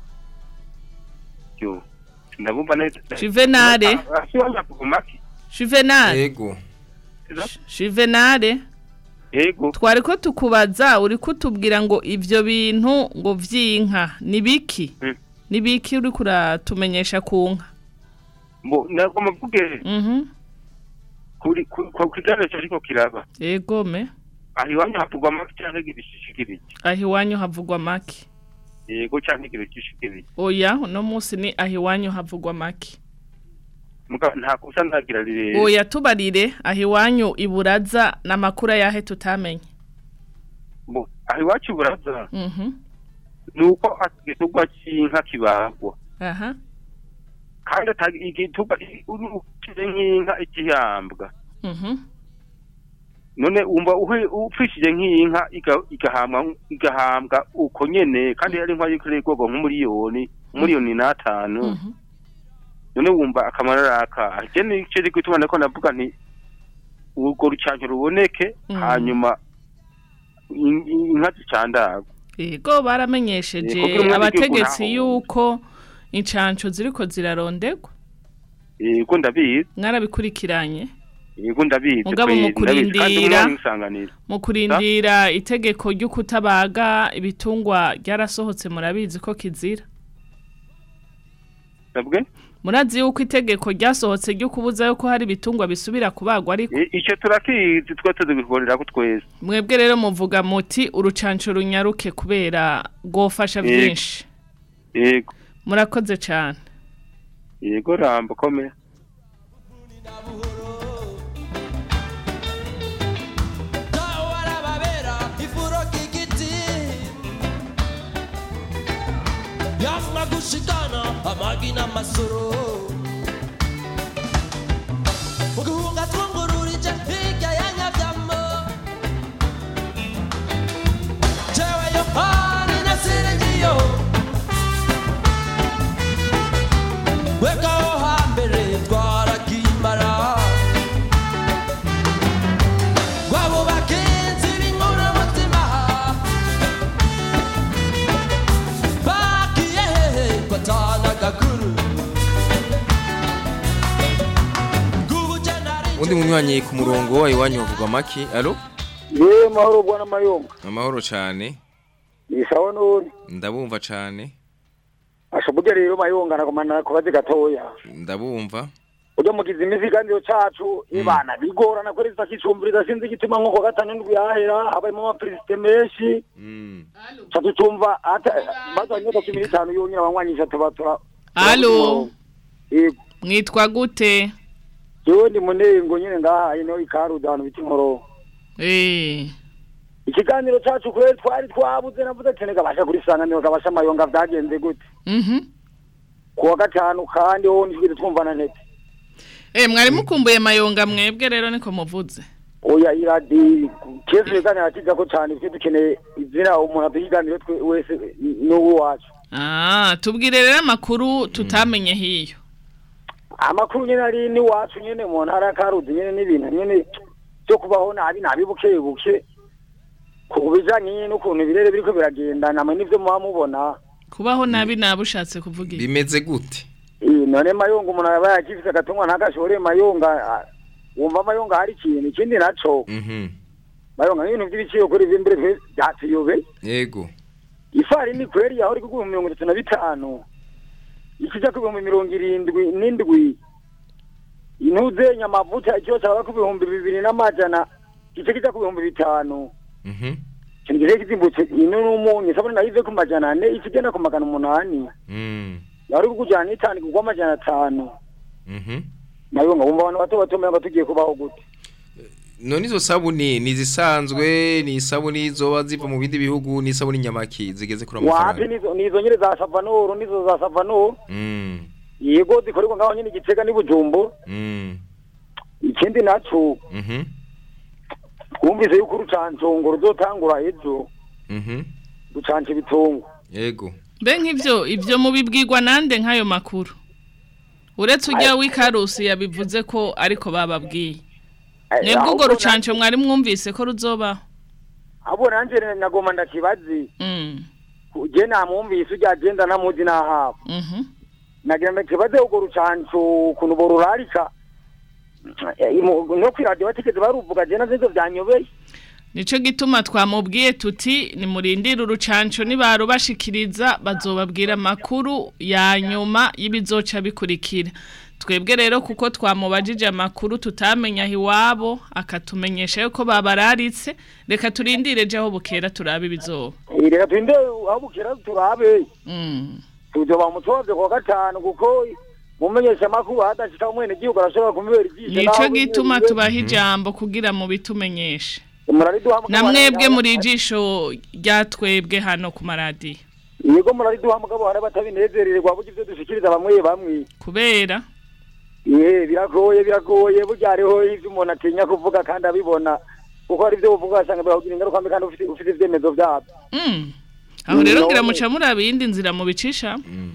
yo ndabumva neza Juvenale. Ah, ah, si iwanyu havugwa make juvenal yego juvenal yego twari ko tukubaza uri kutubwira ngo ibyo bintu ngo by'inka n'ibiki n'ibiki uri kuratumenyesha ku nka mbo nagomba mvuge mhm kuri ku ku kiganiro cyariko kiraba yego me aho iwanyu havugwa make cyangwa igishishikirije aho iwanyu havugwa make yego cyangwa igishishikirije oya uno munsi ni aho iwanyu havugwa make muga nta kusa ndagira rire oya tubarire aho iwanyu iburaza n'amakuru ayahe tutamenye mbo aho iwacu buraza mhm ni uko igitugwa cy'inka kibagwa aha kandi atari igitugwa ukize nk'inka ikihambwa mhm none wumva uhe upfishije nk'inka iga- igahambwa igahambwa uko nyene kandi yari inka yikoreye ubwoko nk'umuriyoni umuriyoni n'atanu none wumva akamaro araka je nico ri gutuma nako navuga nti urwo rucanco ruboneke Mhm. hanyuma in- in- inka zicandagwa yego baramenyesheje Eh, kuko umwe abategetsi w'igihugu yuko incanco ziriko zirarondegwa yego ndabizi mwarabikurikiranye yego ndabizi Mugabo kweri, mu ndabizi, kandi kurindira- umwe mwisanganira mu kurindira itegeko ryo kutabaga ibitungwa ryarasohotse murabizi ko kizira sabwe murazi yuko itegeko ryasohotse ryo kubuza yuko hari ibitungwa bisubira kubagwa ariko I- ico turakizi twa tuzibikorera ko twese mwebwe rero muvuga muti urucanco runyaruke kubera rwofasha Yego. byinshi yego murakoze cyane yego rambo komera warababera ifuro k'igiti yamwa gushikana amagi n'amasoro uguhunga twungururije hirya ya nyabyamo jewe yohani nasiringiyo wekaho hambere twarakimara Wabo bagenzi b'inkuru mutima bagiye hehe batana gakuru undi munywanyi ku murongo wa iwanyu havugwa maki alo yewe mahoro bwana mayonga amahoro cyane ni sawa none ndabumva cyane ashoboye rero mayonga nagomana kubaze gatoya ndabumva ujya mugize imiziganiro cacu ibana bigorana kuri za kicumbiriza sinzi igituma nko ku gatanu ndwi yahera habayemo amaperezida menshi ca tucumva bazanye imyaka cumi n'itanu yonyine abanywanyi tuba tura alo yego mwitwa gute jewe ndi munengo nyine ngaha ino ikaruda ahantu bita inkoro eh ikiganiro cacu kubera twari twabuze navuze ati nigabasha kurisanganiro gabasha amayonga vyagenze gute mhm kuwa gatanu kandi ho ntitwigeze twumvana ntete eh mwari mukumbuye mayonga mwebwe rero niko muvuze oya iradi kezi ibiganiro kijako cane twe dukeneye izina umuntu aduhiganire twe wese n'uwo wacu ah tubwire rero amakuru tutamenye hiyo amakuru nyene ari n'iwacu nyene mu ntara ya karuzi nyene n'ibintu nyene vyo kubaho nabi nabi buke buke ku bijanye nyene n'ukuntu ibirere biriko biragenda namwe n'ivyo muba mubona kubaho nabi nabushatse kuvuga iki bimeze gute Eh, none mayonga umuntu aba yakifise agatungwa ntagashore mayonga ah, wumva mayonga hari ikintu ikindi naco mhm mayonga nk'ibintu vy'ibiciro kuri ivy'imbere twe vyatuyobe yego ifarini kweri yahora igugwa mu mirongo itatu na bitanu ikija ku bihumbi mirongo irindwi n'indwi intuzenya amavuta ikiro caba ku bihumbi bibiri n'amajana kice kija ku bihumbi bitanu mhm ikintu kigiye kizimbutse ino n'umunyu sabone nayo ive ku majana ane ikigenda ku magana umunani mm yahora igugwa n'itanu igugwa amajana atanu mhm nayo ngo wumva abantu bato bato menya tugiye kubaho gute none izo sabuni ni izisanzwe ni isabuni zoba ziva mu bindi bihugu ni isabuni nyamaki zigeze kuri wapi amafaranga nizo nizo nyine za savanoro nizo za savanoro Mm, yego zikorerwa ngaho nyine igitega n'ibujumbu mm, ikindi naco mhm, twumvise yuko urucanco ngo ruzotangura ejo mhm, rucanca ibitungo yego Mbe nk'ivyo ivyo mubibwirwa nande nk'ayo makuru uretse ujya w'ikarusi yabivuze ko ariko bababwiye mwebwe urwo ahubwo rucanco mwari mwumvise ko ruzobaho abo nanje nagoma ndakibazi Mm, je namwumvise ujya agenda namuzi n'ahabo mhm. nagira ndakibaze urwo rucanco ukuntu borurarika Eh, mu- no kw'iradiyo batigeze baruvuga je navyo ivyo vyanyobeye Nico gituma twamubwiye tuti nimurindire urucanco nibarubashikiriza bazobabwira amakuru ya nyuma y'ibizoca bikurikira twebwe rero kuko twamubajije amakuru tutamenya aho iwabo akatumenyesha yuko babararitse reka turindire je aho bukera turabe ibizoba Eh, reka twinde aho bukera turabe Mm. tuzoba mutovye kwa gatanu kuko mumenyesha amakuru hadashika umwene gihugu arashobora kumubera ijisho nico naho gituma nyene- tubaha ijambo kugira mubitumenyeshe murariduha mugabo na mwebwe hari- muri ijisho rya twebwe hano ku maradiyo yego murariduha mugabo hari abatabinezererwa burya ivyo dushikiriza bamwe bamwe kubera ye biragoye biragoye burya hariho ivyo umuntu atinya kuvuga kandi abibona kuko hari ivyo uvuga asanga birakugira ingaruka mbi kandi ufite ufite ivyemezo vyavyo Mm. aho rero Mm, ngira none- muca muraba iyindi nzira mubicisha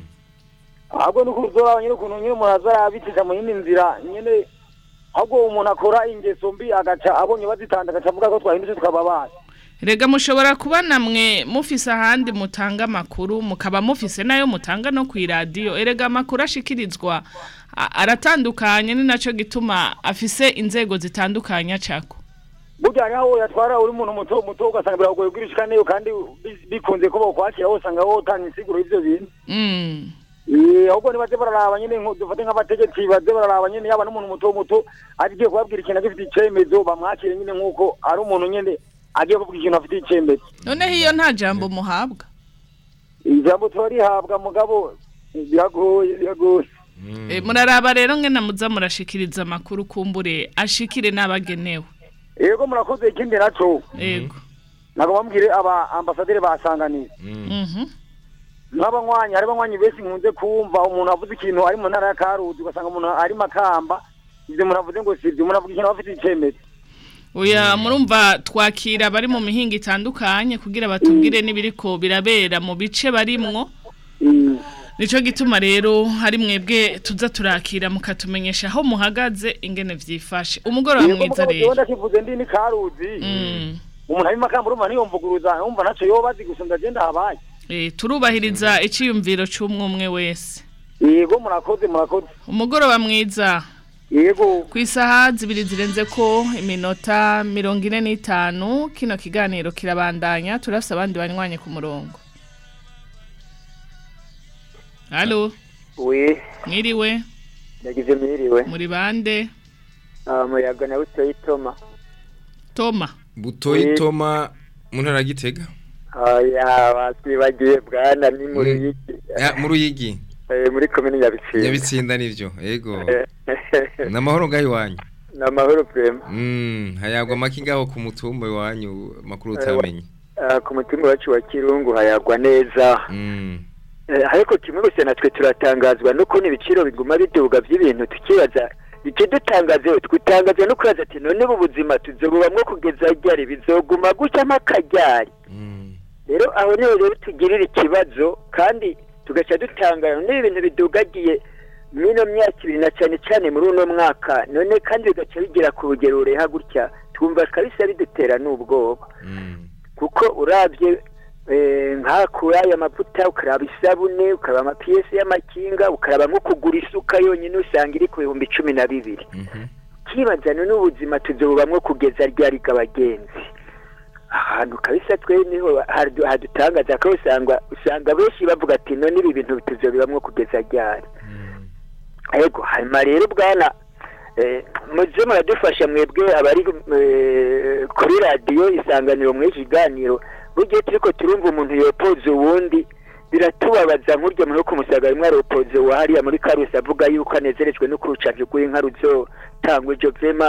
ahubwo nuko uzoraba nyene ukuntu nyene umuntu azayabicisha mu yindi nzira nyene ahubwo umuntu akora ingeso mbi agaca abonye bazitanda agaca avuga ko twahindutse tukaba rega mushobora kuba namwe mufise ahandi mutanga amakuru mukaba mufise nayo mutanga no ku iradiyo erega amakuru ashikirizwa a- aratandukanye ni naco gituma afise inzego zitandukanye acako burya hariho aho yatwara uri umuntu muto muto ugasanga biragoye gushika neyo kandi bi- bikunze ko bokwakira aho usanga wotanga insiguro y'ivyo bintu Mm. Eh, ahubwo nibaze bararaba nyene nko- dufate nk'abategetsi baze bararaba nyene yaba n'umuntu muto muto agiye kubabwira ikintu agifite icemezo bamwakire nyene nk'uko ari umuntu nyene agiye kuvuga ikintu afite icemezo noneho iyo nta jambo muhabwa ijambo turarihabwa mugabo eh, biragoye biragoye E, muraraba rero ngena muza murashikiriza amakuru kumbure ashikire n'abagenewe yego murakoze ikindi naco yego ntabwo bambwire aba ambasaderi basanganiye Mhm. nk'abanywanyi hari abanywanyi benshi nkunze kumva umuntu avuze ikintu ari mu ntara ya karuzi ugasanga umuntu ari makamba ivyo umuntu avuze ngo sivyo umuntu avuga ikintu aba afite icemezo Oya murumva twakira bari mu mihinga itandukanye kugira batubwire n'ibiriko birabera mu bice barimwo nico gituma rero hari mwebwe tuza turakira mukatumenyesha aho muhagaze ingene vyifashe umugoroba Yego, mwiza mugabo rero jewe ndakivuze ndi ni karuzi umuntu ari makamba urumva ntiyomvuguruza yumva naco yoba azi gusumba je ndahabaye Eh, turubahiriza iciyumviro c'umwe umwe wese yego murakoze murakoze umugoroba mwiza yego ku isaha zibiri zirenze ko iminota mirongo ine n'itanu kino kiganiro kirabandanya turafise abandi banywanye ku murongo halo we mwiriwe ndagize mwiriwe muri bande Ah, muyaga na butoyi toma toma butoyi toma mu ntara ya gitega oya basibagiye bwana ni mu ruyigi Ya, mu ruyigi Eh, muri komini nyabitsinda nyabitsinda nivyo yego namahoro ngaho iwanyu ni amahoro prema Mm, hayagwa make ngaho ku mutumba iwanyu makuru utamenye Ah, ku mutima wacu wa kirungu hayagwa neza Mm. Eh, ariko kimwe gusa natwe turatangazwa n'ukuntu ibiciro biguma biduga by'ibintu tukibaza ikidutangaze twitangazwa no kwibaza ati none ubu buzima tuzobubamwo kugeza ryari bizoguma gutya mpakaryari rero aho niho rero tugirira ikibazo kandi tugaca dutangara n'ibi bintu bidugagiye mwino myaka ibiri na cyane cyane muri uno mwaka none kandi bigaca bigera ku rugero rureha gutya twumva kabisa bidutera n'ubwoba kuko urabye eh, nka kuri aya mavuta ukaraba isabune ukaraba amapiyesi y'amakinga ukaraba nko kugura isuka yonyine usanga iri ku bihumbi cumi na bibiri kibazana n'ubuzima tuzobubamwo kugeza ryari bw'abagenzi ahantu kabisa twe niho hadu- hadutangaza ko usanga usanga benshi bavuga ati none ibi bintu tuzobibamwo kugeza ryari yego hanyuma rero bwana eh, muze muradufasha mwebwe abari eh, kuri radiyo isanganiro mw'iki kiganiro burya turiko turumva umuntu yopoza uwundi biratubabaza nk'urya muntu wo kumusaga rimwe aropoze wa hariya muri karusi avuga yuko anezerejwe no kurucanjo rw'inka ruzotangwa ejo vema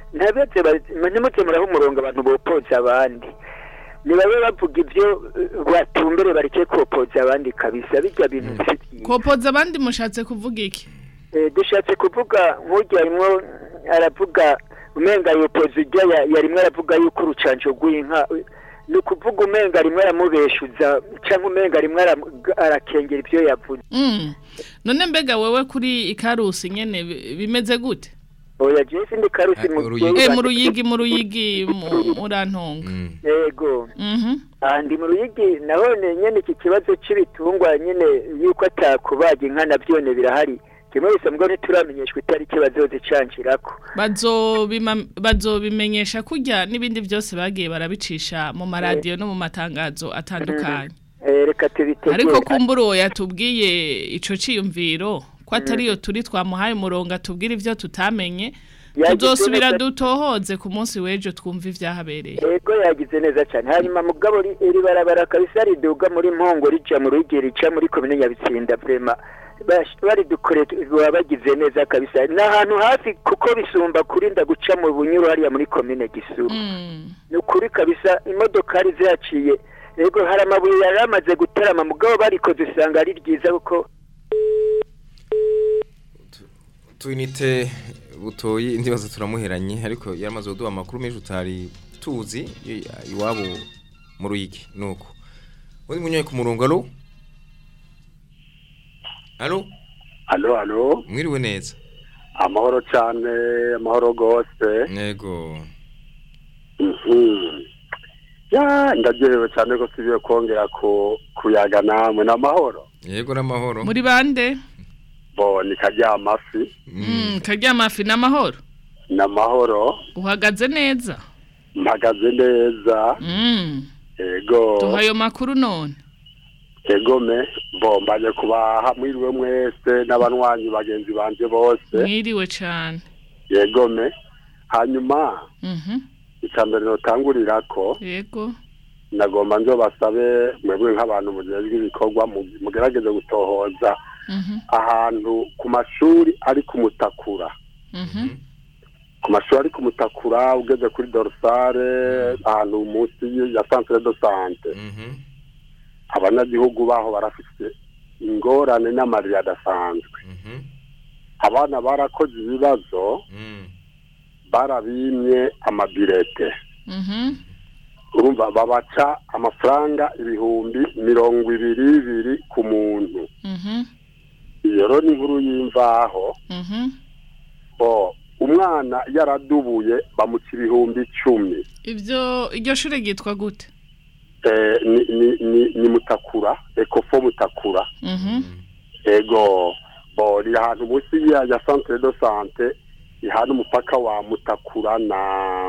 ntabetse ntimuze muraho umurongo abantu bopoza abandi nibabe bavuga ibyo eh, batumbere bareke kopoza abandi kabisa bijya bintu bifitiye kopoza abandi mushatse kuvuga iki Eh, dushatse kuvuga nk'ujya arimwo aravuga umenga yopoza ujya ya- yarimwo aravuga yuko urucanco rw'inka eh, ni ukuvuga umenga rimwe aramubeshuza cyangwa umenga rimwe aram- arakengera ibyo yavuze Mm. none mbega wewe kuri ikarusi nyene bi- bimeze gute oya jewe sindi karusi mu eh mu ruyigi mu ruyigi mu- murantonga yego mhm aha ndi mu ruyigi nahone nyene iki kibazo c'ibitungwa nyene yuko atakubaga inka navyone birahari kimwe bisa mbwo ntituramenyeshwa itariki bazozicancirako bazobima bazobimenyesha kurya n'ibindi byose bagiye barabicisha mu maradiyo no mu matangazo atandukanye Eh, reka tubitegure ariko kumbura uwo yatubwiye ico ciyumviro ko atariyo turi twamuhaye umurongo atubwira ivyo tutamenye Yagize tuzosubira neza- dutohoze ku munsi w'ejo twumva ivyahabereye Ego yagize neza cyane hanyuma mugabo ri- iri barabara kabisa riduga muri mpongo rija mu rugi rica muri komine nyabitsinda vrema Bash- baridukore baba bagize neza kabisa ni ahantu hafi kuko bisumba kurinda guca mu bunyuru hariya muri komine gisuru ni ukuri kabisa imodokari zihaciye ego hari amabuye yari amaze gutarama mugabo barikoze usanga ari ryiza kuko Tuinite butoyi ndibaza turamuheranye ariko yaramaze kuduha amakuru menshi utari tuzi i- iwabo mu ruyigi nuko undi munyoye ku murongo alo alo Alo, alo. mwiriwe neza Amahoro cyane, amahoro gose. yego Mhm. Ya, ndaryohewe cyane ko tugiye kongera ku kuyaga namwe n'amahoro. yego n'amahoro muri bande Bo ni karya amafi mm karya amafi n'amahoro n'amahoro uhagaze neza mpagaze neza. mm Ego. tuha ayo makuru none Egome bo mbaje kubaha mwiriwe mwese n'abanywanyi bagenzi banje bose. mwiriwe cane Yegome. Hanyuma mhm icambere notangurira ko yego nagomba nzo basabe mwebwe nk'abantu mujejwe ibikorwa mu- mugerageze gutohoza mhm ahantu ku mashuri ari ku mutakura mhm ku mashuri ari ku mutakura ugeze kuri dorsale ahantu munsi y- ya centre de sante abanyagihugu baho barafite ingorane n'amarira adasanzwe abana barakoze ibibazo barabimye amabirete mhm urumva babaca amafaranga ibihumbi mirongo ibiri bibiri ku muntu mhm iyo rero ni inkuru y'imvaho mhm o umwana yaradubuye bamuca ibihumbi icumi ivyo iryo shure ryitwa gute Eh, ni, ni, ni, ni mutakura ekofo mutakura mhm ego bo riri ahantu munsi ya, ya centre de sante ihana umupaka wa mutakura na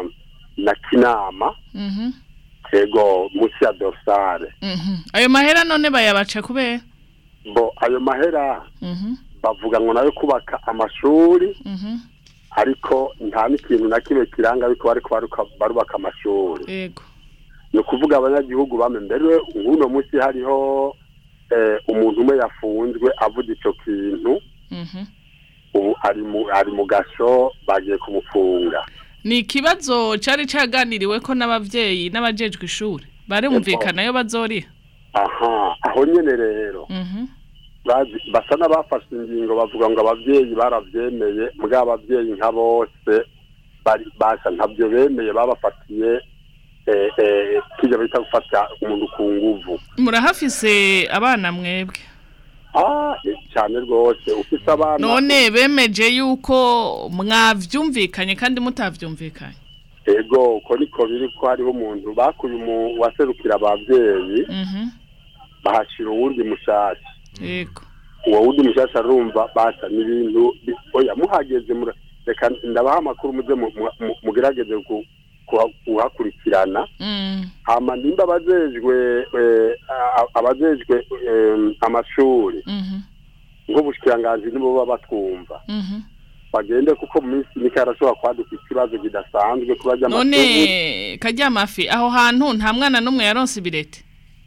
na kinama mhm ego munsi ya dorsale mhm ayo mahera none bayabaca kubera bo ayo mahera mhm bavuga ngo nayo kubaka amashuri mhm ariko nta n'ikintu na kimwe kiranga ariko bariko baruka- barubaka amashuri yego ni ukuvuga abanyagihugu bame mbere nk'uno munsi hariho eh, umuntu umwe yafunzwe avuga ico kintu mhm ubu ari mu ari mu gasho bagiye kumufunga ni ikibazo cari caganiriwe ko n'abavyeyi n'abajejwe ishuri barumvikana yo bazoriha aha aho nyene rero mhm bazi- basa n'abafashe ingingo bavuga ngo abavyeyi baravyemeye mbwa abavyeyi nka bose bari basha ntabyo bemeye babafatiye eh, eh, kirya bita gufata umuntu ku nguvu murahafise abana mwebwe ah eh, cyane rwose ufise abana none bemeje yuko mwavyumvikanye kandi mutavyumvikanye ego uko niko biri ko hariho umuntu bakuye umu waserukira abavyeyi mhm bahashira uwundi mushasha yego uwo wundi mushasha arumva basa n'ibintu bi- oya muhageze mura- reka ndabaha amakuru muze mu- mu- mu- mugerageze ku- kuha- kuhakurikirana mm hama nimba abajejwe eh, a- abajejwe em, amashuri mhm nk'ubushikiranganji nibo baba batwumva mhm bagende kuko mu minsi mike harashobora kwaduka ikibazo kidasanzwe kuba none karya mafi aho hantu nta mwana n'umwe yaronse ibirete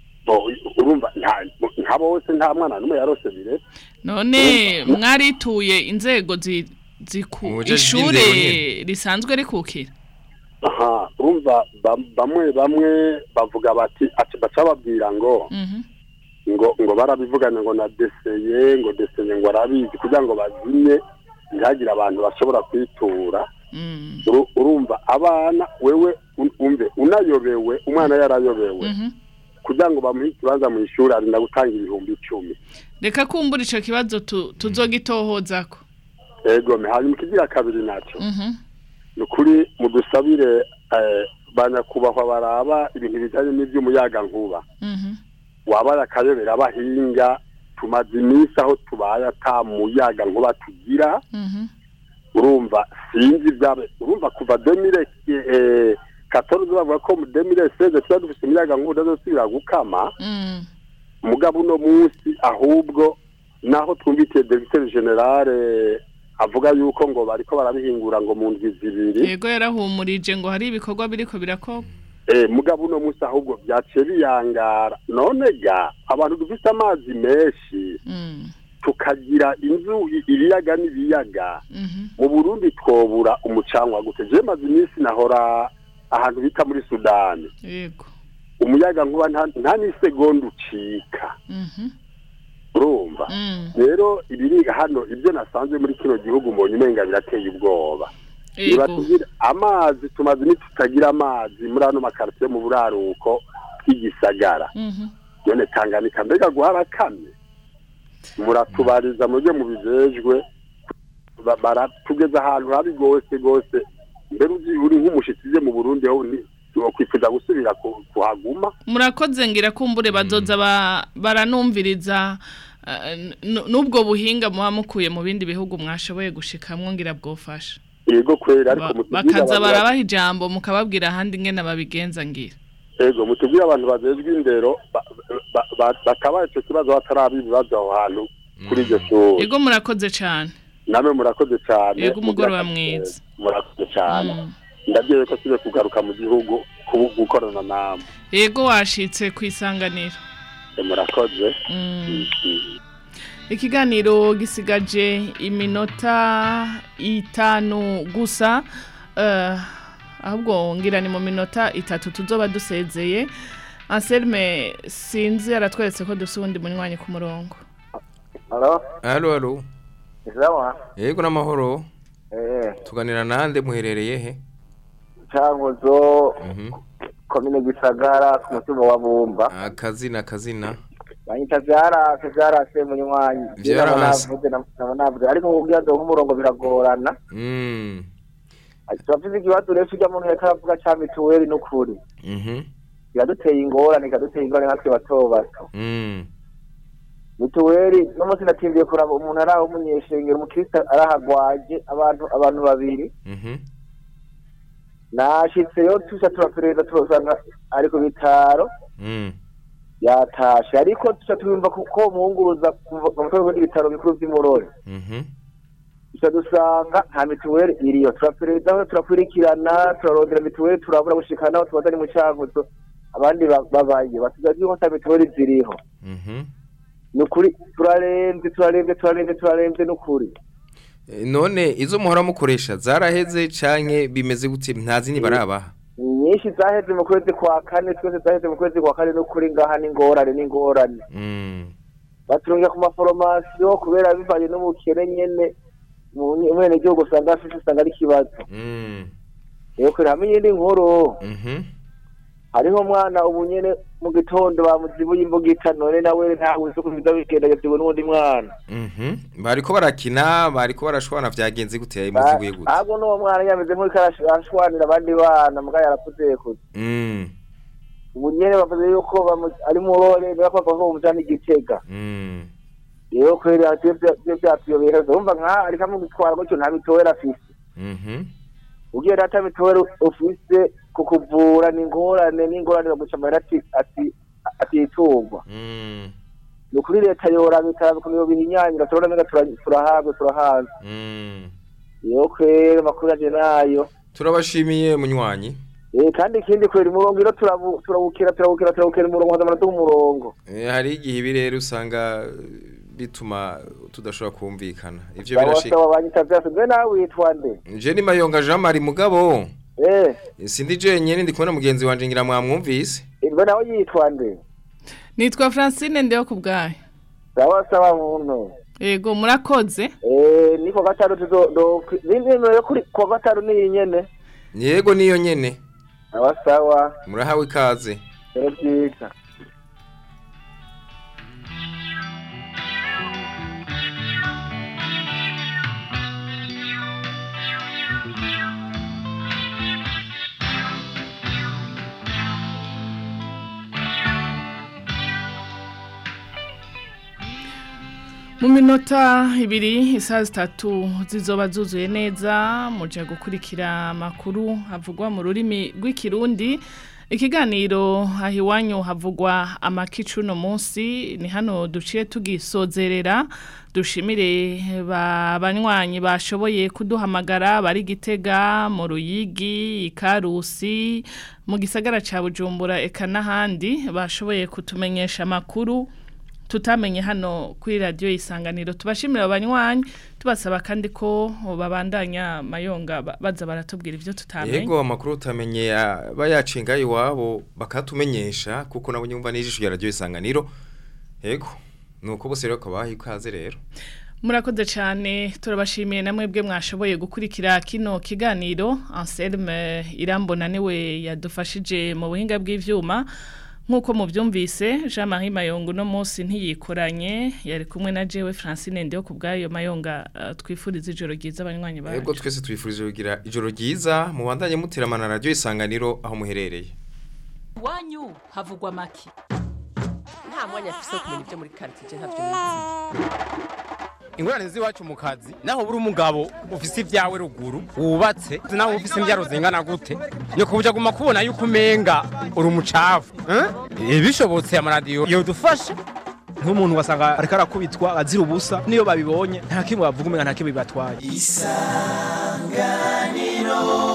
urumva nta- nta bose nta mwana n'umwe yarose bire none mwarituye inzego zi- ziku Mu bujeje ishure bw'indero nyene. risanzwe rikukira aha urumva ba- bamwe bamwe bavuga bati ati baca babwira ngo Mhm. ngo ngo barabivugana ngo na deseye ngo deseye ngo arabizi kugira ngo bazimye ntihagire abantu bashobora kwitura Uru- urumva abana wewe un- umve unayobewe umwana yarayobewe Mhm. kugira ngo bamuhe ikibanza mu ishuri arinda gutanga ibihumbi icumi reka kumbura ico kibazo tu- tuzogitohozako ego me hanyuma ikigira kabiri naco Mhm. ni ukuri mudusabire eh, banyakubahwa baraba ibintu bijanye n'ivy'umuyagankuba Mhm. wabaye akayobera abahinga tumaze iminsi aho tubaye ata muyaga nkuba tugira Mhm. urumva sinzi ibyabe urumva kuva demire katoroze bavuga ko mu demire seze tuba dufite umuyaga nkuba udazosubira gukama Mm. mugabo uno munsi ahubwo naho twumvitiye directeur generale avuga yuko ngo bariko barabihingura ngo mu ndwi zibiri yego yarahumurije ngo hari ibikorwa biriko birakorwa Eh, mugabo uno munsi ahubwo byaciye biyangara none ga abantu dufite amazi menshi tukagira inzu i- ibiyaga n'ibiyaga mu burundi twobura umucanwa gute je maze iminsi nahora ahantu bita muri sudani yego umuyaga nkuba nta nta n'isegonda ucika urumva rero ibiri hano ibyo nasanze muri kino gihugu mbonye umenga birateye ubwoba Yego. nibatugire amazi tumaze tutagira amazi muri ano makaritiye mu buraruko bw'igisagara none tanganika mbega guharakamye muratubariza mujye mu bijejwe ba- baratugeza ahantu habi rwose rwose mbere uzi uri nk'umushitsi uje mu burundi aho ni wakwifuza gusubira ku- kuhaguma murakoze ngira kumbure bazoza ba- baranumviriza eh, n- n'ubwo buhinga muba mukuye mu bindi bihugu mwashoboye gushikamwo ngira bwofasha yego kwera ariko Ba- mutubwire bakaza abantu- barabaha ijambo mukababwira ahandi ngene babigenza ngira yego mutubwire abantu bajejwe indero ba- ba- ba- bakaba ico kibazo batarabi ibibazo aho hantu kuri iryo shuri yego murakoze cane namwe murakoze cyane Yego, umugoroba Mugira- mwiza. murakoze cyane ndabyeye ko tuze kugaruka mu gihugu kubu- gukorana namwe yego washitse kwisanganira Eh, murakoze Mm. ikiganiro gisigaje iminota itanu gusa eh, ahubwo ngira ni mu minota itatu tuzoba dusezeye anselme sinzi aratweretse ko dufite uwundi munywanyi ku murongo Halo, Halo halo. sawa. Yego namahoro. Eh, Tuganira nande muherereye he? Cankuzo, Mhm. komine Gisagara, ku mutumba wa Bumba. Akazina akazina. Banyita vyarase, vyarase munywanyi. Vyarase. Navuze, nabo navuze. Ariko kugira ngo umurongo biragorana. Mm. Turavuze ikibazo rero kirya muntu yariko aravuga ca mituweli n'ukuri. Mhm. Biraduteye ingorane, ikaduteye ingorane natwe bato bato. Mm. mituweli n'umunsi natimbiye kuraba umuntu ari aho umunyeshengero umukristo arahagwaje abantu abantu babiri Mhm. nashitseyo tuca turaperereza turasanga ari ku bitaro Mm. yatashe ariko tuca tubimva kuko muhunguruza kuva mu mutwe w'ibindi bitaro bikuru vy'imurori Mhm. tuca dusanga nta mituweli iriyo turaperereza turakurikirana turarondera mituweli turabura gushika naho tubaza ni mu cankuzo abandi ba- babaye batugaje yuko ata mituweli ziriho Mhm. ni ukuri turaremvye turaremvye turaremvye turaremvye ni ukuri Eh, None izo muhora mukoresha zaraheze canke bimeze gute ntazi ni barabaha? nyinshi zaheze mu kwezi kwa kane twese zaheze mu kwezi kwa kane n'ukuri ngaha n'ingorane n'ingorane Mm. baturungira ku maforomasiyo kubera bivanye n'ubukene nyene umwene gihugu usanga afise usanga ari ikibazo Mm. rero kure hamwe iyindi nkuru Mhm. hariho umwana ubu nyene mu gitondo bamuzibuye imbugita none nawe ntawe uzi ukuntu biza bigenda yavyiwe n'uwundi mwana Mhm. Bariko barakina, bariko barashwana vyagenze gute yayimuzibuye gute? ahubwo n'uwo mwana yameze nk'uriko arash- arashwanira abandi bana muga yarakuze kuze Mm. ubu nyene bavuze yuko bamu- ari murore bako bava bamujana igitega Mm. rero kubera byo byatuyobera urumva nka ariko amugitwara gutyo nta mituweli afise Mhm. ugiye data mituweli ufise kukuvura ni ingorane n'ingorane baguca amahera ati- ati- atitungwa Mm. ni ukuri leta yoraba ikaraba ukuntu yobihinyanyura turabona menga tura- turahabwe turahaza Mm. rero kwera amakuru yaje nayo Turabashimiye munywanyi. Eh, kandi ikindi kwera umurongo iro turabukira turabukira turabukira umurongo hazamana tuw'umurongo Eh, hari igihe ibi rero usanga eh, bituma tudashobora kumvikana ivyo sawa birashika sawa banyita vyose mbe nawe witwa nde je ni mayonga Jean Marie mugabo eh sindi jenyene ndi kumwe na mugenzi wanje ngira mwamwumvise mbe nawe yitwa nde nitwa Francine ndeyo kubgaye sawa sawa muntu yego murakoze eh niko gatanu tuzo do nimero yo kuri kwa gatanu ni nyene yego niyo nyene sawa sawa murahawe ikaze rero byiza mu minota ibiri isaha zitatu zizoba zuzuye neza muje gukurikira amakuru havugwa mu rurimi rw'ikirundi ikiganiro aho iwanyu havugwa amakicu uno munsi ni hano duciye tugisozerera dushimire ba banywanyi bashoboye kuduhamagara bari gitega mu ruyigi ikarusi mu gisagara ca bujumbura eka n'ahandi bashoboye kutumenyesha amakuru tutamenye hano kuri radiyo isanganiro tubashimira abanywanyi tubasaba kandi ko babandanya mayonga ba- baza baratubwira ibyo tutamenye yego amakuru utamenye aba yacinga iwabo bakatumenyesha kuko nabo nyumva n'ijisho rya radio isanganiro yego nuko bose rero kabaha ikaze rero murakoze cyane turabashimiye namwe bwe mwashoboye gukurikira kino kiganiro Anselme irambona niwe yadufashije mu buhinga bw'ivyuma nk'uko mubyumvise Jean Marie Mayongo no munsi ntiyikoranye yari kumwe na jewe Francine Ndeyo ku bwayo Mayonga uh, twifuriza ijoro ryiza abanywanyi bacu yego twese twifurije kugira ijoro ryiza mubandanye muteramana radio isanganiro aho muherereye iwanyu havugwa make nta mwanya afise wo kumenya ibyo muri karitsiye ntavyo nizi ingorane z'iwacu mu kazi naho buri umugabo ufise ibyawe ruguru wubatse naho ufise imbyaro zingana gute ni kubuja guma kubona yuko umenga uri umucafu eh? bishobotse amaradiyo yodufasha nk'umuntu wasanga ariko arakubitwa azira ubusa niyo babibonye nta kimwe bavuga umenga nta kimwe bibatwaye isanganiro